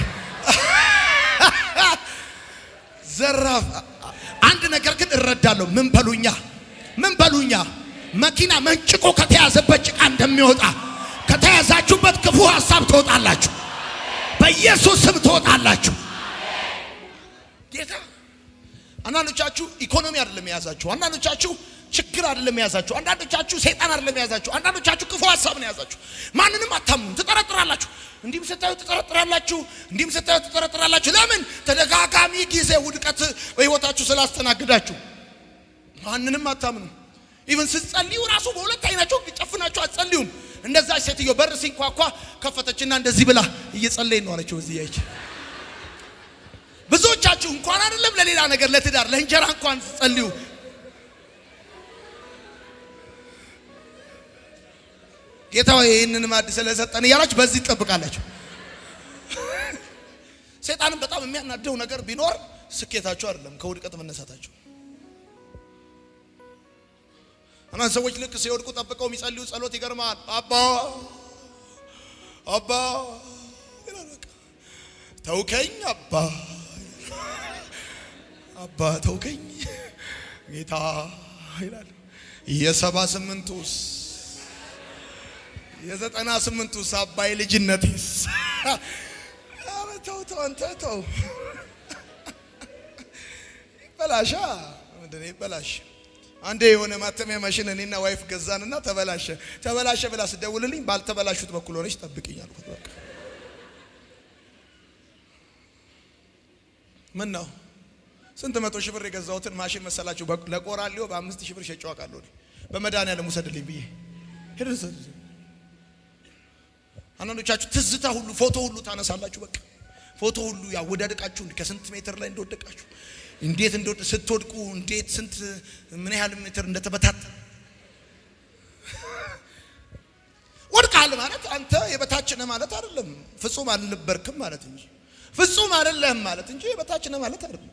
ዘራፍ አንድ ነገር ግን እረዳለሁ። ምን በሉኛ ምን በሉኛ መኪና መንጭቆ ከተያዘበት ጭቃ እንደሚወጣ ከተያዛችሁበት ክፉ ሀሳብ ትወጣላችሁ። በኢየሱስ ስም ትወጣላችሁ። ጌታ አንዳንዶቻችሁ ኢኮኖሚ አይደለም የያዛችሁ፣ አንዳንዶቻችሁ ችግር አይደለም የያዛችሁ፣ አንዳንዶቻችሁ ሰይጣን አይደለም የያዛችሁ፣ አንዳንዶቻችሁ ክፉ ሀሳብ ነው የያዛችሁ። ማንንም አታምኑም፣ ትጠረጥራላችሁ። እንዲህም ስታዩ ትጠረጥራላችሁ፣ እንዲህም ስታዩ ትጠረጥራላችሁ። ለምን? ተደጋጋሚ ጊዜ ውድቀት በህይወታችሁ ስላስተናግዳችሁ ማንንም አታምኑም። ኢቭን ስትጸልዩ ራሱ በሁለት አይናችሁ ጨፍናችሁ አትጸልዩም። እንደዛ ሴትዮ በር ሲንኳኳ ከፈተችና እንደዚህ ብላ እየጸለይ ነው አለችው። እዚህ ያይች ብዙዎቻችሁ እንኳን አይደለም ለሌላ ነገር ለትዳር ለእንጀራ እንኳን ጸልዩ ጌታ ሆይ ይህንን ማዕድ ስለሰጠን እያላችሁ በዚህ ትጠብቃላችሁ። ሰይጣንም በጣም የሚያናደው ነገር ቢኖር ስኬታችሁ አይደለም ከውድቀት መነሳታችሁ። አንዳንድ ሰዎች ልክ ሲወድቁ ጠብቀው የሚጸልዩ ጸሎት ይገርማል። አባ አባ ይላል በቃ ተውከኝ አባ አባ ተውከኝ ጌታ ይላል። የሰባ ስምንቱስ የዘጠና ስምንቱስ አባይ ልጅነቴስ ኧረ ተው ተው አንተ ተው ይበላሻ ምንድን ነው ይበላሽ አንዴ የሆነ ማተሚያ ማሽን እኔና ዋይፍ ገዛንና ተበላሸ ተበላሸ ብላ ስደውልልኝ ባልተበላሹት በኩል ሆነች ጠብቅኝ አልኩት በቃ ምን ነው ስንት መቶ ሺህ ብር የገዛሁትን ማሽን መሰላችሁ ለቆራሌው በአምስት ሺህ ብር ሸጬው አውቃለሁ በመድኃኒዓለም ውሰድልኝ ብዬ ሄደ አንዳንዶቻችሁ ትዝታ ሁሉ ፎቶ ሁሉ ታነሳላችሁ በቃ ፎቶ ሁሉ ያወዳደቃችሁ ከስንት ሜትር ላይ እንደወደቃችሁ እንዴት እንደወደ ስትወድቁ እንዴት ስንት ምን ያህል ሜትር እንደተበታተነ ወድቃል ማለት አንተ የበታች ነህ ማለት አይደለም። ፍጹም አልነበርክም ማለት እንጂ ፍጹም አይደለህም ማለት እንጂ የበታች ነህ ማለት አይደለም።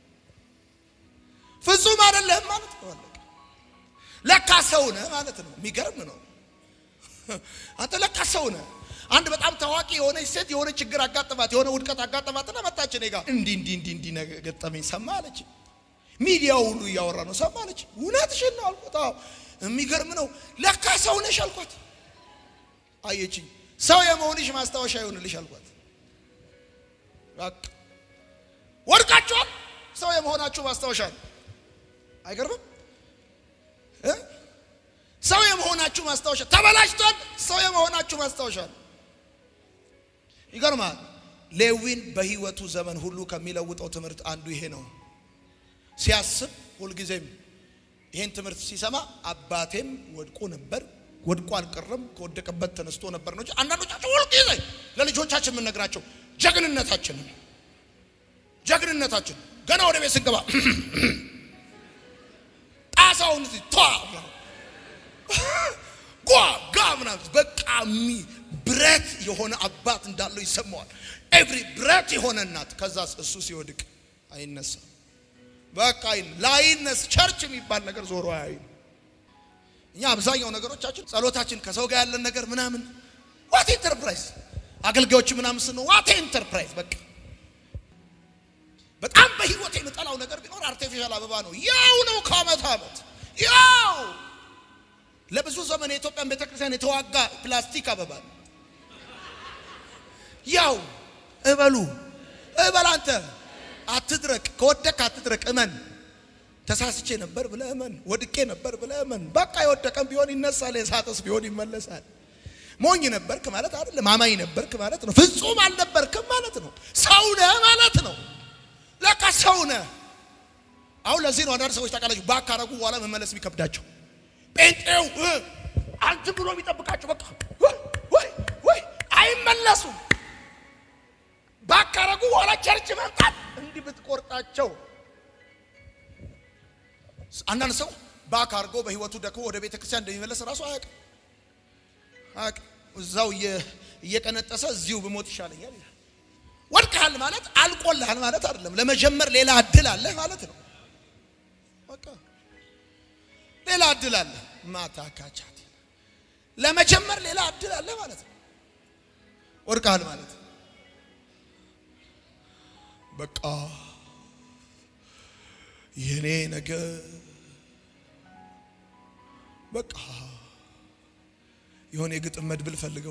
ፍጹም አይደለህም ማለት ነው። አለቀ። ለካ ሰው ነህ ማለት ነው። የሚገርም ነው። አንተ ለካ ሰው ነህ። አንድ በጣም ታዋቂ የሆነች ሴት የሆነ ችግር አጋጠማት፣ የሆነ ውድቀት አጋጠማትና መጣች እኔ ጋር እንዲህ እንዲህ እንዲህ እንዲህ ነገር ገጠመኝ ሰማ አለች። ሚዲያው ሁሉ እያወራ ነው ሰማ አለች። እውነትሽን ነው አልኳት። አዎ የሚገርም ነው። ለካ ሰው ነሽ አልኳት። አየችኝ። ሰው የመሆንሽ ማስታወሻ ይሆንልሽ አልኳት። በቃ ወድቃችኋል፣ ሰው የመሆናችሁ ማስታወሻ ነው። አይገርምም? እ ሰው የመሆናችሁ ማስታወሻ ተበላሽቷል፣ ሰው የመሆናችሁ ማስታወሻ ነው። ይገርማል። ሌዊን በህይወቱ ዘመን ሁሉ ከሚለውጠው ትምህርት አንዱ ይሄ ነው። ሲያስብ ሁልጊዜም ይሄን ትምህርት ሲሰማ አባቴም ወድቆ ነበር ወድቆ አልቀረም ከወደቀበት ተነስቶ ነበር ነው እንጂ አንዳንዶቻቸው ሁልጊዜ ለልጆቻችን የምንነግራቸው ጀግንነታችንን ጀግንነታችን ገና ወደ ቤት ስንገባ ጣሳውን እዚህ ቷ ጓ ጋ ምናምን በቃ ሚ ብረት የሆነ አባት እንዳለው ይሰማዋል። ኤቭሪ ብረት የሆነ እናት። ከዛ እሱ ሲወድቅ አይነሳም። በቃ ላይነስ ቸርች የሚባል ነገር ዞሮ አያዩ። እኛ አብዛኛው ነገሮቻችን ጸሎታችን ከሰው ጋር ያለን ነገር ምናምን ዋት ኢንተርፕራይዝ አገልጋዮች ምናምን ስነ ዋት ኢንተርፕራይዝ በቃ በጣም በህይወት የምጠላው ነገር ቢኖር አርቲፊሻል አበባ ነው። ያው ነው ከአመት አመት ያው ለብዙ ዘመን የኢትዮጵያን ቤተክርስቲያን የተዋጋ ፕላስቲክ አበባ ነው። ያው እበሉ እበል አንተ አትድረቅ፣ ከወደቅ አትድረቅ፣ እመን። ተሳስቼ ነበር ብለህ እመን። ወድቄ ነበር ብለህ እመን። በቃ የወደቀም ቢሆን ይነሳል፣ የሳተስ ቢሆን ይመለሳል። ሞኝ ነበርክ ማለት አይደለም። አማኝ ነበርክ ማለት ነው። ፍጹም አልነበርክም ማለት ነው። ሰው ነህ ማለት ነው። ለካ ሰው ነህ። አሁን ለዚህ ነው አንዳንድ ሰዎች ታውቃላችሁ፣ ባካረጉ በኋላ መመለስ የሚከብዳቸው ጴንጤው አንተ ብሎ የሚጠብቃቸው በቃ ወይ ወይ አይመለሱም። ባካረጉ በኋላ ቸርች መምጣት እንዲህ ብትቆርጣቸው አንዳንድ ሰው ባክ አድርጎ በህይወቱ ደክሞ ወደ ቤተ ክርስቲያን እንደሚመለስ ራሱ አያውቅም አያውቅም። እዛው እየ- እየቀነጠሰ እዚሁ ብሞት ይሻለኛል ይላል። ወድቀሃል ማለት አልቆልሃል ማለት አይደለም። ለመጀመር ሌላ እድል አለ ማለት ነው። በቃ ሌላ እድል አለ። ማታ ካቻት ለመጀመር ሌላ እድል አለ ማለት ነው። ወድቀሃል ማለት በቃ የኔ ነገር በቃ የሆነ የግጥም መድብል ፈልገው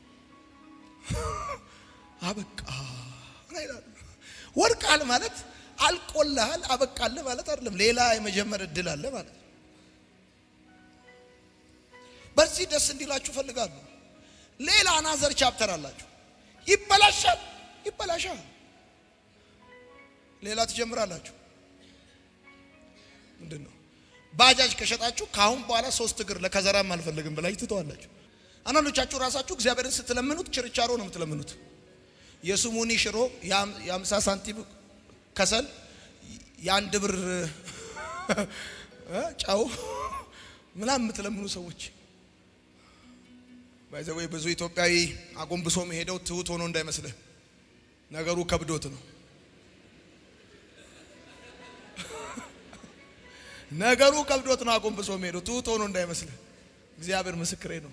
አበቃ ይላሉ። ወድቃል ማለት አልቆልሃል አበቃልህ ማለት አይደለም። ሌላ የመጀመር እድል አለ ማለት ነው። በዚህ ደስ እንዲላችሁ ፈልጋለሁ። ሌላ አናዘር ቻፕተር አላችሁ። ይበላሻል፣ ይበላሻል። ሌላ ትጀምራላችሁ። ምንድን ነው? ባጃጅ ከሸጣችሁ ከአሁን በኋላ ሶስት እግር ለከዘራም አልፈልግም ብላችሁ ትተዋላችሁ። አንዳንዶቻችሁ ራሳችሁ እግዚአብሔርን ስትለምኑት ችርቻሮ ነው የምትለምኑት። የስሙኒ ሽሮ የአምሳ ሳንቲም ከሰል የአንድ ብር እ ጨው ምናምን የምትለምኑ ሰዎች ባይዘወይ ብዙ ኢትዮጵያዊ አጎንብሶ መሄደው ትሁት ሆኖ እንዳይመስልህ ነገሩ ከብዶት ነው። ነገሩ ከብዶት ነው አጎንብሶ መሄደው ትሁት ሆኖ እንዳይመስልህ። እግዚአብሔር ምስክሬ ነው።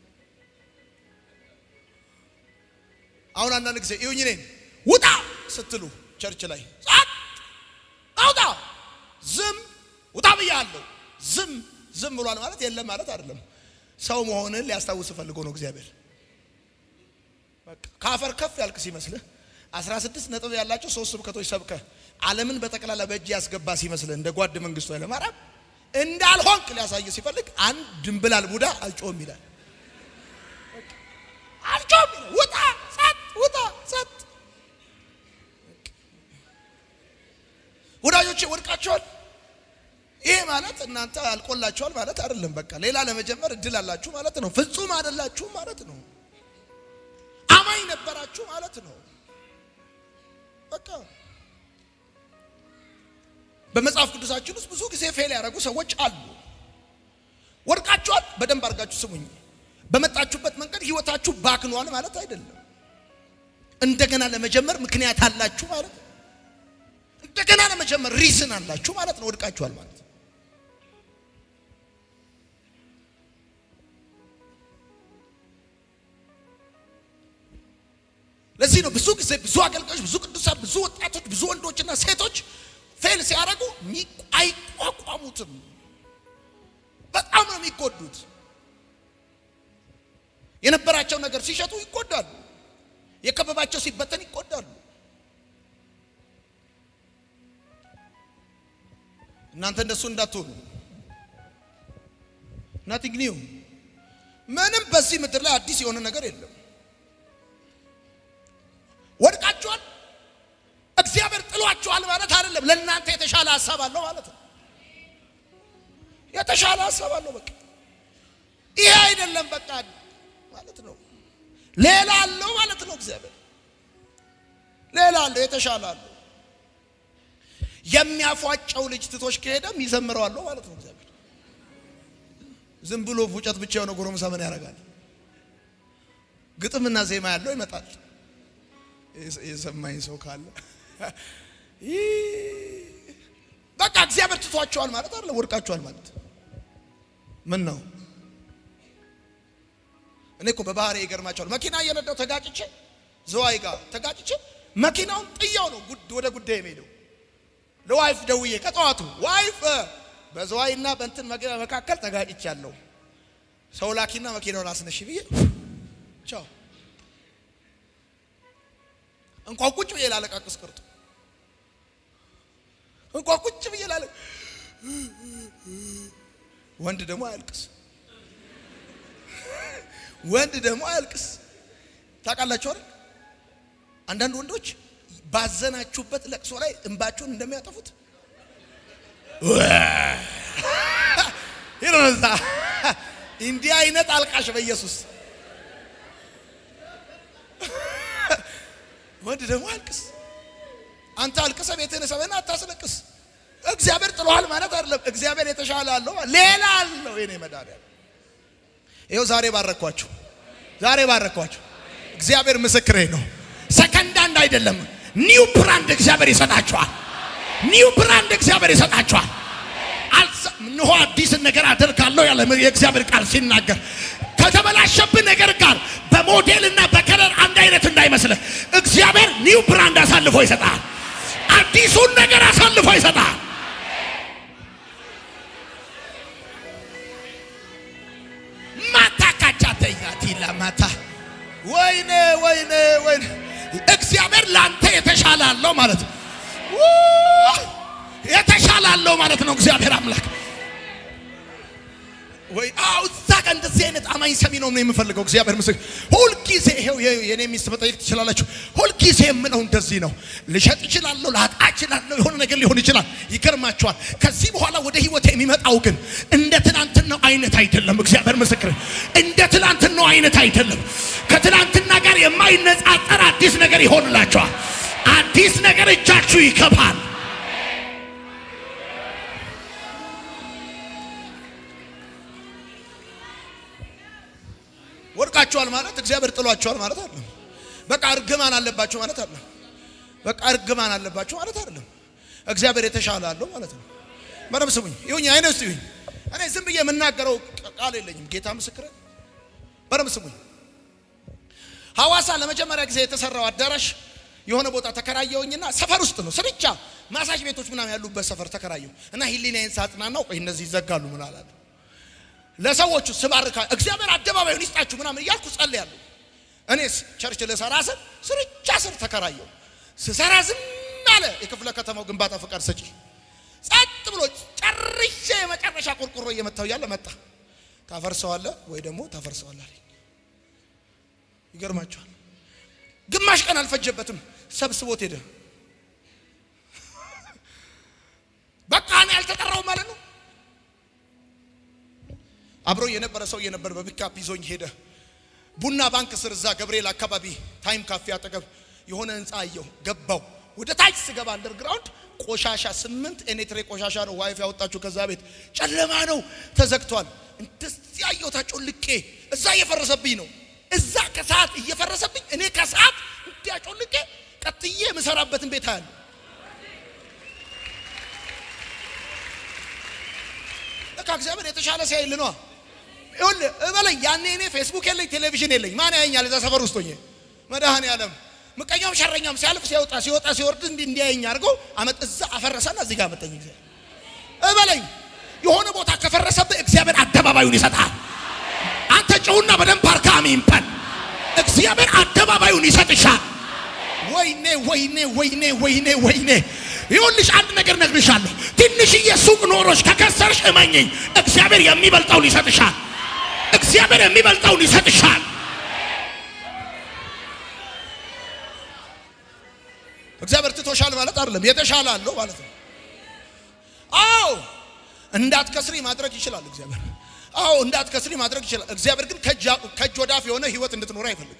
አሁን አንዳንድ ጊዜ ይሁኝ እኔን ውጣ ስትሉ ቸርች ላይ ጸጥ አውጣ ዝም ውጣ ብያለሁ። ዝም ዝም ብሏል ማለት የለም ማለት አይደለም። ሰው መሆንን ሊያስታውስ ፈልጎ ነው እግዚአብሔር። በቃ ከአፈር ከፍ ያልክ ሲመስልህ 16 ነጥብ ያላቸው ሶስት ስብከቶች ሰብከ ዓለምን በጠቅላላ በእጅ ያስገባ ሲመስልህ እንደ ጓድ መንግስቱ ኃይለማርያም እንዳልሆንክ ሊያሳይ ሲፈልግ አንድ ድንብላል ቡዳ አልጮም ይላል። አልጮም ይላል። ውጣ ጸጥ፣ ውጣ ጸጥ። ወዳጆቼ ወድቃቸዋል። ይሄ ማለት እናንተ አልቆላችኋል ማለት አይደለም። በቃ ሌላ ለመጀመር እድል አላችሁ ማለት ነው። ፍጹም አይደላችሁ ማለት ነው። አማኝ ነበራችሁ ማለት ነው። በቃ በመጽሐፍ ቅዱሳችን ውስጥ ብዙ ጊዜ ፌል ያደረጉ ሰዎች አሉ። ወድቃችኋል። በደንብ አድርጋችሁ ስሙኝ። በመጣችሁበት መንገድ ህይወታችሁ ባክኗል ማለት አይደለም። እንደገና ለመጀመር ምክንያት አላችሁ ማለት ነው። እንደገና ለመጀመር ሪዝን አላችሁ ማለት ነው። ወድቃችኋል ማለት ለዚህ ነው ብዙ ጊዜ ብዙ አገልጋዮች፣ ብዙ ቅዱሳን፣ ብዙ ወጣቶች፣ ብዙ ወንዶችና ሴቶች ፌል ሲያደርጉ አይቋቋሙትም። በጣም ነው የሚጎዱት። የነበራቸው ነገር ሲሸጡ ይጎዳሉ። የከበባቸው ሲበተን ይጎዳሉ። እናንተ እንደሱ እንዳትሆኑ። ናቲንግ ኒው ምንም በዚህ ምድር ላይ አዲስ የሆነ ነገር የለም። ወድቃችኋል። እግዚአብሔር ጥሏችኋል ማለት አይደለም። ለእናንተ የተሻለ ሀሳብ አለው ማለት ነው። የተሻለ ሀሳብ አለው። በቃ ይሄ አይደለም በቃ ማለት ነው። ሌላ አለው ማለት ነው። እግዚአብሔር ሌላ አለው፣ የተሻለ አለው። የሚያፏጨው ልጅ ትቶሽ ከሄደ የሚዘምረው አለው ማለት ነው። እግዚአብሔር ዝም ብሎ ፉጨት ብቻ የሆነ ጎረምሳ ምን ያደርጋል? ግጥምና ዜማ ያለው ይመጣል። የሰማኝ ሰው ካለ በቃ እግዚአብሔር ትቷቸዋል ማለት አይደለ፣ ወድቃቸዋል ማለት ምን ነው? እኔ እኮ በባህሪ ይገርማቸዋል። መኪና እየነዳው ተጋጭቼ ዘዋይ ጋር ተጋጭቼ መኪናውን ጥያው ነው ወደ ጉዳይ የሚሄደው። ለዋይፍ ደውዬ ከጠዋቱ ዋይፍ በዘዋይና በእንትን መኪና መካከል ተጋጭቻለሁ፣ ሰው ላኪና መኪናውን አስነሽ ብዬ ቻው እንኳን ቁጭ ብዬ ላለቃቅስ ቀርቶ እንኳን ቁጭ ብዬ ላለ ወንድ ደግሞ አያልቅስ፣ ወንድ ደግሞ አያልቅስ። ታውቃላችሁ አይደል? አንዳንድ ወንዶች ባዘናችሁበት ለቅሶ ላይ እንባችሁን እንደሚያጠፉት ይረዛ እንዲህ አይነት አልቃሽ በኢየሱስ ወንድ ደግሞ አልቅስ። አንተ አልቅሰ ቤትህን ሰበና አታስለቅስ። እግዚአብሔር ጥሏል ማለት አይደለም። እግዚአብሔር የተሻለ አለው፣ ሌላ አለው። የኔ መድኃኒዓለም ይኸው ዛሬ ባረኳችሁ፣ ዛሬ ባረኳችሁ። እግዚአብሔር ምስክሬ ነው። ሰከንድ አንድ አይደለም፣ ኒው ብራንድ እግዚአብሔር ይሰጣችኋል። ኒው ብራንድ እግዚአብሔር ይሰጣችኋል። እንሆ አዲስን ነገር አደርጋለሁ ያለ የእግዚአብሔር ቃል ሲናገር ከተበላሸብህ ነገር ጋር በሞዴልና በከለር አንድ አይነት እንዳይመስልህ እግዚአብሔር ኒው ብራንድ አሳልፎ ይሰጣል። አዲሱን ነገር አሳልፎ ይሰጣል። ማታ ካቻተኛት ለማታ ወይኔ ወይኔ ወይኔ እግዚአብሔር ለአንተ የተሻለ አለው ማለት ነው። የተሻለ አለው ማለት ነው። እግዚአብሔር አምላክ ወይ አው እዛ ጋር እንደዚህ አይነት አማኝ ሰሚ ነው ነው የምፈልገው። እግዚአብሔር ምስክር ሁልጊዜ ይሄው የኔ ሚስት መጠየቅ ትችላላችሁ። ሁልጊዜ የምለው እንደዚህ ነው። ልሸጥ እችላለሁ፣ ላጣ እችላለሁ፣ የሆነ ነገር ሊሆን ይችላል። ይገርማችኋል። ከዚህ በኋላ ወደ ህይወት የሚመጣው ግን እንደ ትናንትናው አይነት አይደለም። እግዚአብሔር ምስክር እንደ ትናንትናው አይነት አይደለም። ከትናንትና ጋር የማይነጻጸር አዲስ ነገር ይሆንላችኋል። አዲስ ነገር እጃችሁ ይከፋል። ወድቃችኋል ማለት እግዚአብሔር ጥሏችኋል ማለት አይደለም። በቃ እርግማን አለባችሁ ማለት አይደለም። በቃ እርግማን አለባችሁ ማለት አይደለም። እግዚአብሔር የተሻለ አለው ማለት ነው። በደምብ ስሙኝ፣ ይሁኝ አይነ ውስጥ ይሁኝ። እኔ ዝም ብዬ የምናገረው ቃል የለኝም። ጌታ ምስክር። በደምብ ስሙኝ። ሐዋሳ ለመጀመሪያ ጊዜ የተሰራው አዳራሽ የሆነ ቦታ ተከራየውኝና ሰፈር ውስጥ ነው ስርቻ ማሳጅ ቤቶች ምናምን ያሉበት ሰፈር ተከራየው እና ሂሊናዬን ሳጽናናው ቆይ እነዚህ ይዘጋሉ ምን አላለሁ ለሰዎቹ ስባርካ እግዚአብሔር አደባባዩን ይስጣችሁ ምናምን እያልኩ ጸልያለሁ። እኔስ ቸርች ልሰራ ስል ስርቻ ስር ተከራየው ስሰራ ዝም አለ የክፍለ ከተማው ግንባታ ፈቃድ ሰጪ። ጸጥ ብሎ ጨርሼ የመጨረሻ ቆርቆሮ እየመታው እያለ መጣ። ታፈርሰዋለህ ወይ ደግሞ ታፈርሰዋለህ አለኝ። ይገርማቸዋል። ግማሽ ቀን አልፈጀበትም፣ ሰብስቦት ሄደ። በቃ እኔ አልተጠራውም ማለት ነው። አብሮ የነበረ ሰው የነበረ በፒካፕ ይዞኝ ሄደ። ቡና ባንክ ስር እዛ ገብርኤል አካባቢ ታይም ካፌ አጠገብ የሆነ ህንፃ አየሁ። ገባው። ወደ ታች ስገባ አንደርግራውንድ ቆሻሻ ስምንት ኤኔትሬ ቆሻሻ ነው ዋይፍ ያወጣችሁ ከዛ ቤት ጨለማ ነው ተዘግቷል። እንደዚህ አየሁ ታጮልቄ እዛ እየፈረሰብኝ ነው። እዛ ከሰዓት እየፈረሰብኝ እኔ ከሰዓት እንዲያጮልቄ ቀጥዬ የምሰራበትን ቤት አያለሁ። በቃ እግዚአብሔር የተሻለ ሲያይል ነዋ። ይኸውልህ እበለኝ ያኔ እኔ ፌስቡክ የለኝ ቴሌቪዥን የለኝ። ማን ያየኛል? እዛ ሰፈር ውስጥ ሆኜ መድኃኔዓለም ምቀኛውም ሸረኛም ሲያልፍ ሲያወጣ ሲወጣ ሲወርድ እንዲህ እንዲያየኝ አድርጎ አመጥ እዛ አፈረሰና እዚህ ጋር መጠኝ እግዚአብሔር እበለኝ። የሆነ ቦታ ከፈረሰብህ እግዚአብሔር አደባባዩን ይሰጣል። አንተ ጨውና በደንብ አርካ አሜን በል። እግዚአብሔር አደባባዩን ይሰጥሻል። ወይኔ ወይኔ ወይኔ ወይኔ ወይኔ ይሁንልሽ አንድ ነገር ነግርሻለሁ። ትንሽዬ ሱቅ ኖሮሽ ከከሰርሽ እመኝኝ፣ እግዚአብሔር የሚበልጠውን ይሰጥሻል። እግዚአብሔር የሚበልጠውን ይሰጥሻል። እግዚአብሔር ትቶሻል ማለት አይደለም፣ የተሻለ አለው ማለት ነው። አዎ እንዳትከስሪ ማድረግ ይችላል እግዚአብሔር። አዎ እንዳትከስሪ ማድረግ ይችላል እግዚአብሔር። ግን ከእጅ ወዳፍ የሆነ ህይወት እንድትኖር አይፈልግም።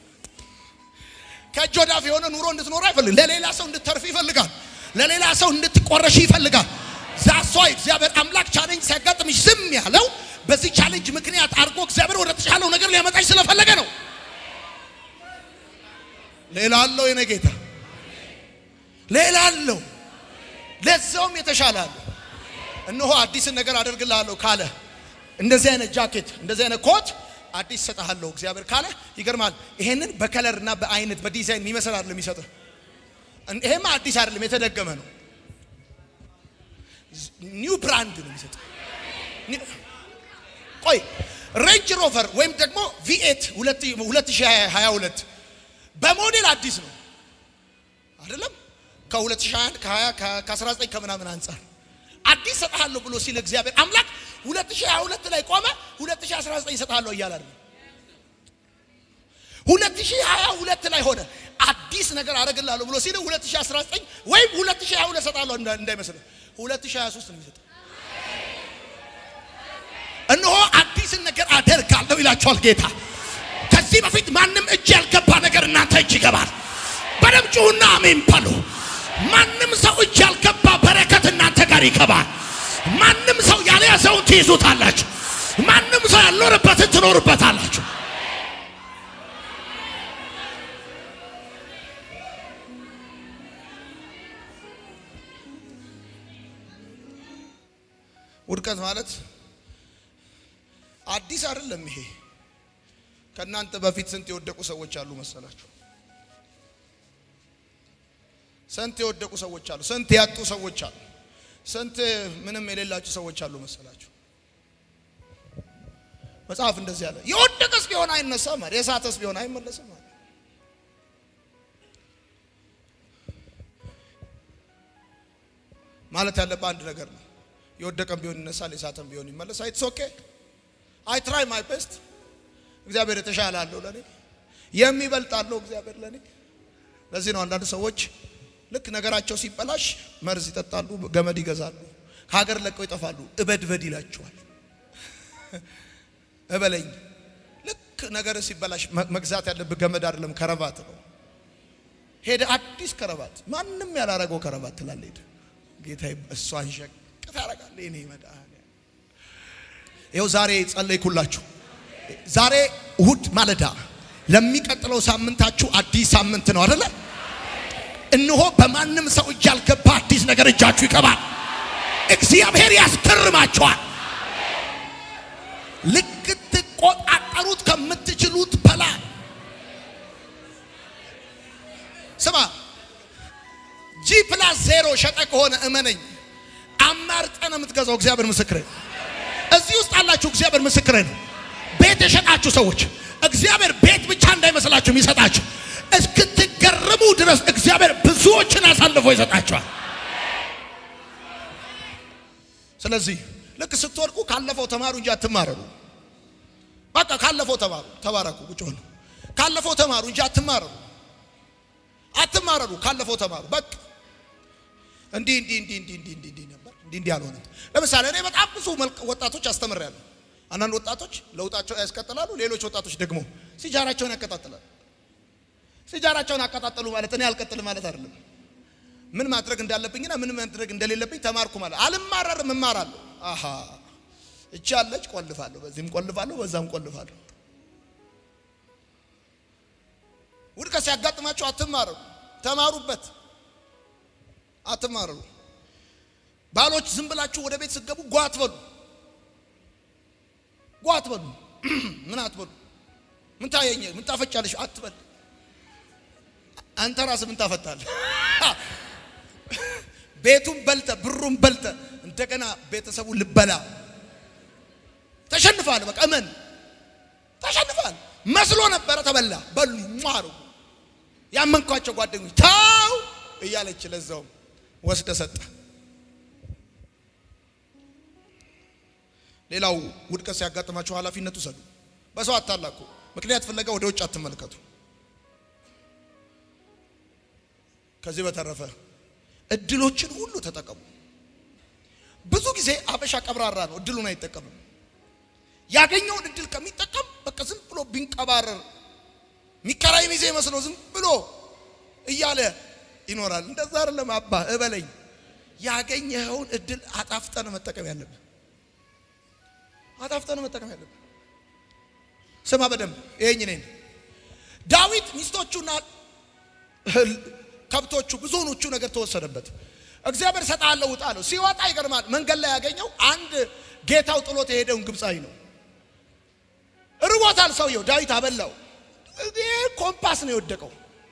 ከእጅ ወዳፍ የሆነ ኑሮ እንድትኖር አይፈልግም። ለሌላ ሰው እንድትተርፍ ይፈልጋል። ለሌላ ሰው እንድትቆረሽ ይፈልጋል። ዛሷ እግዚአብሔር አምላክ ቻሌንጅ ሲያጋጥምሽ ዝም ያለው በዚህ ቻሌንጅ ምክንያት አድርጎ እግዚአብሔር ወደ ተሻለው ነገር ሊያመጣሽ ስለፈለገ ነው። ሌላ አለው የኔ ጌታ፣ ሌላ አለው፣ ለዛውም የተሻለ አለው። እነሆ አዲስን ነገር አደርግልሃለሁ ካለ እንደዚህ አይነት ጃኬት፣ እንደዚህ አይነት ኮት አዲስ ሰጥሃለሁ እግዚአብሔር ካለ ይገርማል። ይሄንን በከለር እና በአይነት በዲዛይን የሚመስል አይደለም የሚሰጥህ ይሄማ አዲስ አይደለም፣ የተደገመ ነው። ኒው ብራንድ ነው የሚሰጥ። ቆይ ሬንጅ ሮቨር ወይም ደግሞ ቪኤት 2022 በሞዴል አዲስ ነው አይደለም? ከ2021 ከ20 ከ19 ከምናምን አንጻር አዲስ ሰጥሃለሁ ብሎ ሲል እግዚአብሔር አምላክ 2022 ላይ ቆመ። 2019 ሰጥሃለሁ እያለ አይደለም 2022 ላይ ሆነ አዲስ ነገር አደርግልሃለሁ ብሎ ሲል 2019 ወይም 2022 ሰጣለሁ እንዳይመስልህ 2023 ነው የሚሰጠው። እነሆ አዲስን ነገር አደርጋለሁ ይላቸዋል ጌታ። ከዚህ በፊት ማንም እጅ ያልገባ ነገር እናንተ እጅ ይገባል። በደም ጩሁና አሜን በሉ። ማንም ሰው እጅ ያልገባ በረከት እናንተ ጋር ይገባል። ማንም ሰው ያልያዘውን ትይዙታላችሁ። ማንም ሰው ያልኖርበትን ትኖሩበታላችሁ። ውድቀት ማለት አዲስ አይደለም። ይሄ ከእናንተ በፊት ስንት የወደቁ ሰዎች አሉ መሰላችሁ? ስንት የወደቁ ሰዎች አሉ። ስንት ያጡ ሰዎች አሉ። ስንት ምንም የሌላችሁ ሰዎች አሉ መሰላችሁ? መጽሐፍ እንደዚህ አለ። የወደቀስ ቢሆን አይነሳም አለ። የሳተስ ቢሆን አይመለስም አለ። ማለት ያለብህ አንድ ነገር ነው። የወደቀም ቢሆን ይነሳል፣ የሳተም ቢሆን ይመለሳል። ኢትስ ኦኬ አይ ትራይ ማይ ቤስት። እግዚአብሔር የተሻለ አለው ለኔ፣ የሚበልጥ አለው እግዚአብሔር ለኔ። ለዚህ ነው አንዳንድ ሰዎች ልክ ነገራቸው ሲበላሽ መርዝ ይጠጣሉ፣ ገመድ ይገዛሉ፣ ከሀገር ለቀው ይጠፋሉ። እበድበድ ይላቸዋል። እበለኝ። ልክ ነገር ሲበላሽ መግዛት ያለብህ ገመድ አይደለም ከረባት ነው። ሄደ አዲስ ከረባት፣ ማንም ያላረገው ከረባት ትላለህ። ሄደ ጌታ እሷን ሸቅ ታረጋለህ። እኔ መድኃኒዓለም ይኸው ዛሬ ጸለይኩላችሁ። ዛሬ እሁድ ማለዳ ለሚቀጥለው ሳምንታችሁ አዲስ ሳምንት ነው አይደለ? እነሆ በማንም ሰው እጅ ያልገባ አዲስ ነገር እጃችሁ ይገባል። እግዚአብሔር ያስገርማችኋል። ልትቆጣጠሩት ከምትችሉት በላይ ስማ፣ ጂ ፕላስ ዜሮ ሸጠ ከሆነ እመነኝ፣ አማርጠ ነው የምትገዛው። እግዚአብሔር ምስክሬ፣ እዚህ ውስጥ አላችሁ። እግዚአብሔር ምስክሬ ነው። ቤት የሸጣችሁ ሰዎች እግዚአብሔር ቤት ብቻ እንዳይመስላችሁ የሚሰጣችሁ እስክትገርሙ ድረስ እግዚአብሔር ብዙዎችን አሳልፎ ይሰጣቸዋል። ስለዚህ ልክ ስትወድቁ ካለፈው ተማሩ እንጂ አትማረሩ። በቃ ካለፈው ተማሩ፣ ተባረኩ፣ ቁጭ በሉ። ካለፈው ተማሩ እንጂ አትማረሩ፣ አትማረሩ። ካለፈው ተማሩ። በቃ እንዲህ እንዲህ እንዲህ እንዲህ እንዲህ እንዲህ እንዲህ ነበር እንዲህ እንዲህ አልሆነም። ለምሳሌ እኔ በጣም ብዙ ወጣቶች አስተምሬያለሁ። አንዳንድ ወጣቶች ለውጣቸው ያስቀጥላሉ፣ ሌሎች ወጣቶች ደግሞ ሲጃራቸውን ያቀጣጥላሉ። ሲጃራቸውን አቀጣጠሉ ማለት እኔ አልቀጥልም ማለት አይደለም። ምን ማድረግ እንዳለብኝና ምን ማድረግ እንደሌለብኝ ተማርኩ ማለት አልማረርም፣ እማራለሁ። አሃ እቺ አለች፣ ቆልፋለሁ፣ በዚህም ቆልፋለሁ፣ በዛም ቆልፋለሁ። ውድቀት ሲያጋጥማችሁ አትማረሩ፣ ተማሩበት። አትማረሩ። ባሎች ዝም ብላችሁ ወደ ቤት ስትገቡ ጓ አትበሉ፣ ጓ አትበሉ። ምን አትበሉ። ምን ታየኝ፣ ምን ታፈጫለሽ አትበል። አንተ ራስህ ምን ታፈታለህ? ቤቱን በልተ ብሩን በልተ እንደገና ቤተሰቡ ልበላ ተሸንፋል። በቃ እመን ተሸንፋል። መስሎ ነበረ ተበላ። በሉ ማሩ ያመንኳቸው ጓደኞች ታው እያለች ለዛውም ወስደ ሰጠ። ሌላው ውድቀት ሲያጋጥማችሁ ኃላፊነት ውሰዱ። በሰው አታላኩ። ምክንያት ፍለጋ ወደ ውጭ አትመልከቱ። ከዚህ በተረፈ እድሎችን ሁሉ ተጠቀሙ። ብዙ ጊዜ አበሻ ቀብራራ ነው፣ እድሉን አይጠቀምም። ያገኘውን እድል ከሚጠቀም በቃ ዝም ብሎ ቢንቀባረር ሚከራይ ሚዜ መስሎ ዝም ብሎ እያለ ይኖራል። እንደዛ አይደለም። አባ እበለኝ፣ ያገኘኸውን እድል አጣፍጠን መጠቀም ያለብን፣ አጣፍጠን መጠቀም ያለብን። ስማ በደንብ ይሄኝ ነኝ ዳዊት ሚስቶቹና ከብቶቹ ብዙዎቹ ነገር ተወሰደበት። እግዚአብሔር እሰጥሃለሁ ውጣ አለው። ሲወጣ ይገርማል። መንገድ ላይ ያገኘው አንድ ጌታው ጥሎት የሄደውን ግብፃዊ ነው። ርቦታል ሰውየው። ዳዊት አበላው። ይህ ኮምፓስ ነው የወደቀው።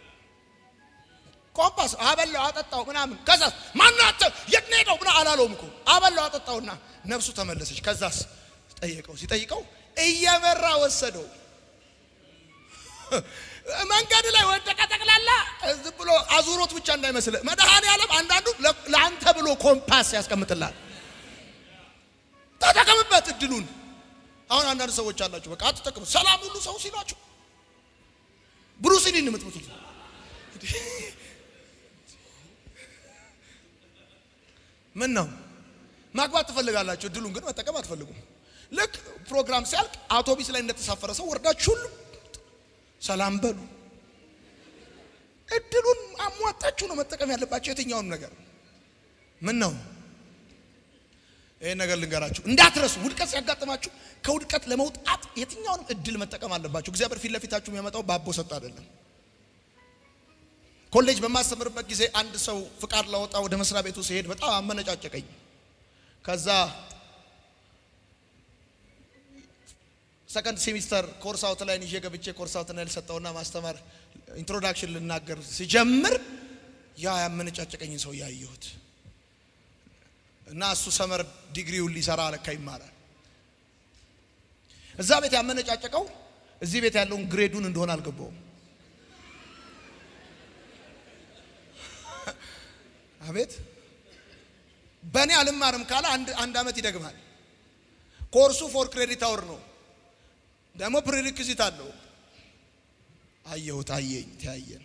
ኮምፓስ አበላው፣ አጠጣው ምናምን። ከዛስ ማናተ የት ነው ሄደው ምና አላለውም እኮ አበላው፣ አጠጣውና ነፍሱ ተመለሰች። ከዛስ ጠየቀው። ሲጠይቀው እየመራ ወሰደው። መንገድ ላይ ወደቀ። ጠቅላላ ዝም ብሎ አዙሮት ብቻ እንዳይመስል መድኃኔ ዓለም አንዳንዱ ለአንተ ብሎ ኮምፓስ ያስቀምጥላል። ተጠቀምበት እድሉን። አሁን አንዳንድ ሰዎች አላችሁ፣ በቃ አትጠቅሙ። ሰላም ሁሉ ሰው ሲሏችሁ ብሩስሊን የምትመቱት ምን ነው? ማግባት ትፈልጋላችሁ፣ እድሉን ግን መጠቀም አትፈልጉም። ልክ ፕሮግራም ሲያልቅ አውቶቢስ ላይ እንደተሳፈረ ሰው ወርዳችሁ ሁሉ ሰላም በሉ። እድሉን አሟጣችሁ ነው መጠቀም ያለባቸው የትኛውም ነገር። ምን ነው ይህን ነገር ልንገራችሁ እንዳትረሱ። ውድቀት ሲያጋጥማችሁ ከውድቀት ለመውጣት የትኛውንም እድል መጠቀም አለባችሁ። እግዚአብሔር ፊት ለፊታችሁ የሚያመጣው በአቦ ሰጥ አይደለም። ኮሌጅ በማስተምርበት ጊዜ አንድ ሰው ፍቃድ ላወጣ ወደ መስሪያ ቤቱ ሲሄድ በጣም አመነጫጨቀኝ። ከዛ ሰከንድ ሴሚስተር ኮርስ አውትላይን ይዤ ገብቼ ኮርስ አውትላይን ሰጠውና ማስተማር ኢንትሮዳክሽን ልናገር ሲጀምር ያ ያመነጫጨቀኝን ሰው ያየሁት እና እሱ ሰመር ዲግሪውን ሊሰራ ለካ ይማራል። እዛ ቤት ያመነጫጨቀው እዚህ ቤት ያለውን ግሬዱን እንደሆነ አልገባውም። አቤት በእኔ አልማርም ካለ አንድ አንድ ዓመት ይደግማል። ኮርሱ ፎር ክሬዲት አወር ነው፣ ደግሞ ፕሪሪክዚት አለው። አየሁት፣ አየኝ፣ ተያየን።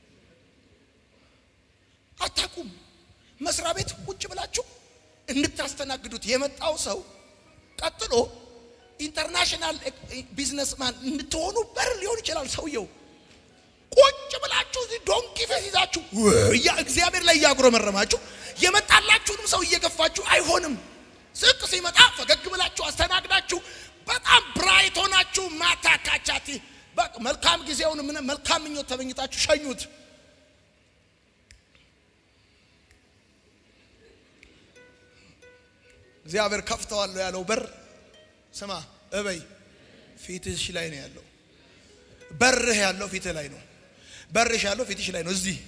አታቁም መስሪያ ቤት ቁጭ ብላችሁ እንድታስተናግዱት የመጣው ሰው ቀጥሎ ኢንተርናሽናል ቢዝነስማን እንድትሆኑ በር ሊሆን ይችላል ሰውየው። ቁጭ ብላችሁ እዚህ ዶንኪ ፌስ ይዛችሁ እያ እግዚአብሔር ላይ እያጉረመረማችሁ የመጣላችሁንም ሰው እየገፋችሁ አይሆንም። ዝቅ ሲመጣ ፈገግ ብላችሁ አስተናግዳችሁ በጣም ብራይት ሆናችሁ ማታ ካቻቲ በቃ መልካም ጊዜውን ምን መልካም ምኞት ተመኝታችሁ ሸኙት። እግዚአብሔር ከፍተዋለሁ ያለው በር ስማ እበይ ፊትሽ ላይ ነው ያለው። በርህ ያለው ፊትህ ላይ ነው። በርሽ ያለው ፊትሽ ላይ ነው። እዚህ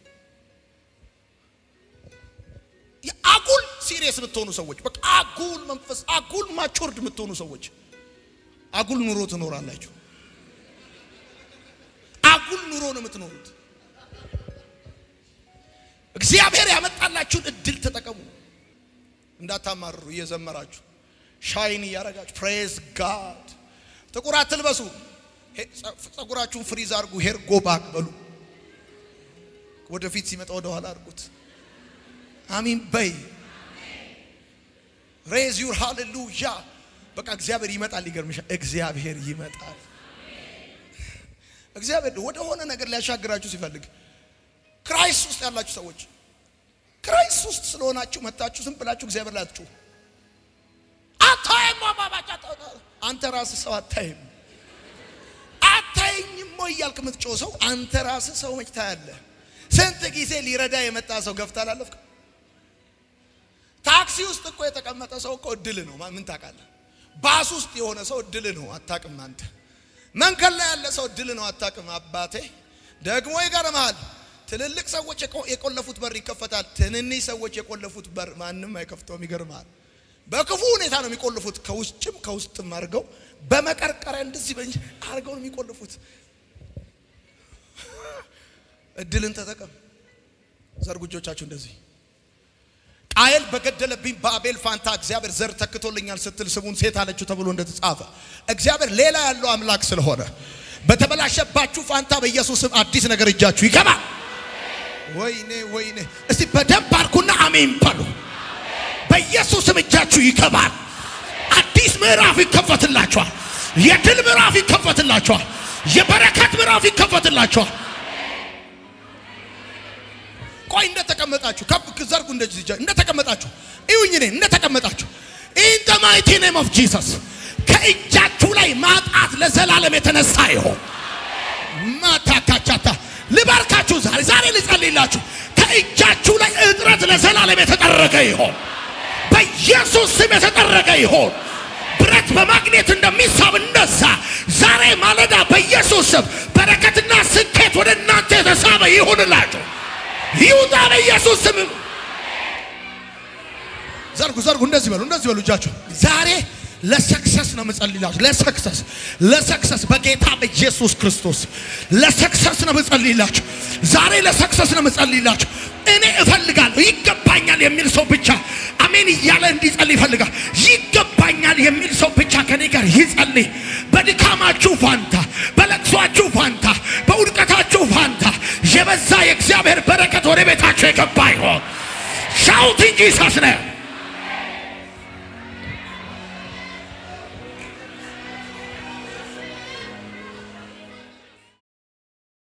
አጉል ሲሪየስ የምትሆኑ ሰዎች፣ በቃ አጉል መንፈስ፣ አጉል ማቾርድ የምትሆኑ ሰዎች አጉል ኑሮ ትኖራላችሁ። አጉል ኑሮ ነው የምትኖሩት። እግዚአብሔር ያመጣላችሁን እድል ተጠቀሙ። እንዳታማርሩ እየዘመራችሁ ሻይን እያረጋችሁ ፕሬዝ ጋድ። ጥቁር አትልበሱ። ጸጉራችሁን ፍሪዝ አድርጉ። ሄር ጎባክ በሉ። ወደፊት ሲመጣ ወደ ኋላ አድርጉት። አሚን በይ። ሬዝ ዩር ሃሌሉያ። በቃ እግዚአብሔር ይመጣል። ይገርምሻል። እግዚአብሔር ይመጣል። እግዚአብሔር ወደ ሆነ ነገር ሊያሻግራችሁ ሲፈልግ ክራይስት ውስጥ ያላችሁ ሰዎች ክራይስት ውስጥ ስለሆናችሁ መታችሁ ዝም ብላችሁ እግዚአብሔር ላይ አትጩሁ። አታይም ማባባጫ አንተ ራስህ ሰው አታይም አታይኝም ወይ እያልክ የምትጮህ ሰው አንተ ራስህ ሰው መች ታያለህ? ስንት ጊዜ ሊረዳ የመጣ ሰው ገፍታ አላለፍክ? ታክሲ ውስጥ እኮ የተቀመጠ ሰው እኮ እድል ነው። ምን ታውቃለህ? ባስ ውስጥ የሆነ ሰው እድል ነው። አታውቅም አንተ። መንገድ ላይ ያለ ሰው እድል ነው። አታውቅም አባቴ። ደግሞ ይገርምሃል፣ ትልልቅ ሰዎች የቆለፉት በር ይከፈታል። ትንንሽ ሰዎች የቆለፉት በር ማንም አይከፍተውም። ይገርምሃል። በክፉ ሁኔታ ነው የሚቆልፉት። ከውጭም ከውስጥም አድርገው በመቀርቀሪያ እንደዚህ በእንጂ አድርገው ነው የሚቆልፉት። እድልን ተጠቀም። ዘርጉ እጆቻችሁ እንደዚህ። ቃየል በገደለብኝ በአቤል ፋንታ እግዚአብሔር ዘር ተክቶልኛል ስትል ስሙን ሴት አለችው ተብሎ እንደተጻፈ እግዚአብሔር ሌላ ያለው አምላክ ስለሆነ በተበላሸባችሁ ፋንታ በኢየሱስ ስም አዲስ ነገር እጃችሁ ይገባል። ወይኔ ወይኔ! እስቲ በደንብ አርኩና አሜን በሉ። በኢየሱስም እጃችሁ ይገባል። አዲስ ምዕራፍ ይከፈትላችኋል። የድል ምዕራፍ ይከፈትላችኋል። የበረከት ምዕራፍ ይከፈትላችኋል። ቆይ እንደተቀመጣችሁ ከፍ ዘርጉ። እንደዚህ እንደተቀመጣችሁ እዩኝ። እኔ እንደተቀመጣችሁ ኢን ዘ ማይቲ ኔም ኦፍ ጂሰስ ከእጃችሁ ላይ ማጣት ለዘላለም የተነሳ ይሆን ማታካቻታ ልባርካችሁ። ዛሬ ዛሬ ልጸልይላችሁ። ከእጃችሁ ላይ እጥረት ለዘላለም የተጠረገ ይሆን በኢየሱስ ስም የተጠረገ ይሆን። ብረት በማግኔት እንደሚሳብ እንደዛ ዛሬ ማለዳ በኢየሱስ ስም በረከትና ስኬት ወደ እናንተ የተሳበ ይሁንላችሁ። ይውጣ በኢየሱስ ስም። ዘርጉ ዘርጉ፣ እንደዚህ በሉ፣ እንደዚህ በሉ እጃችሁ። ዛሬ ለሰክሰስ ነው የምጸልይላችሁ። ለሰክሰስ ለሰክሰስ በጌታ በኢየሱስ ክርስቶስ ለሰክሰስ ነው የምጸልይላችሁ። ዛሬ ለሰክሰስ ነው የምጸልይላችሁ። እኔ እፈልጋለሁ ይገባኛል የሚል ሰው ብቻ አሜን እያለ እንዲጸልይ ይፈልጋል። ይገባኛል የሚል ሰው ብቻ ከኔ ጋር ይጸልይ። በድካማችሁ ፋንታ፣ በለቅሷችሁ ፋንታ፣ በውድቀታችሁ ፋንታ የበዛ የእግዚአብሔር በረከት ወደ ቤታችሁ የገባ ይሆን ሻውት እንጂ ሳስነ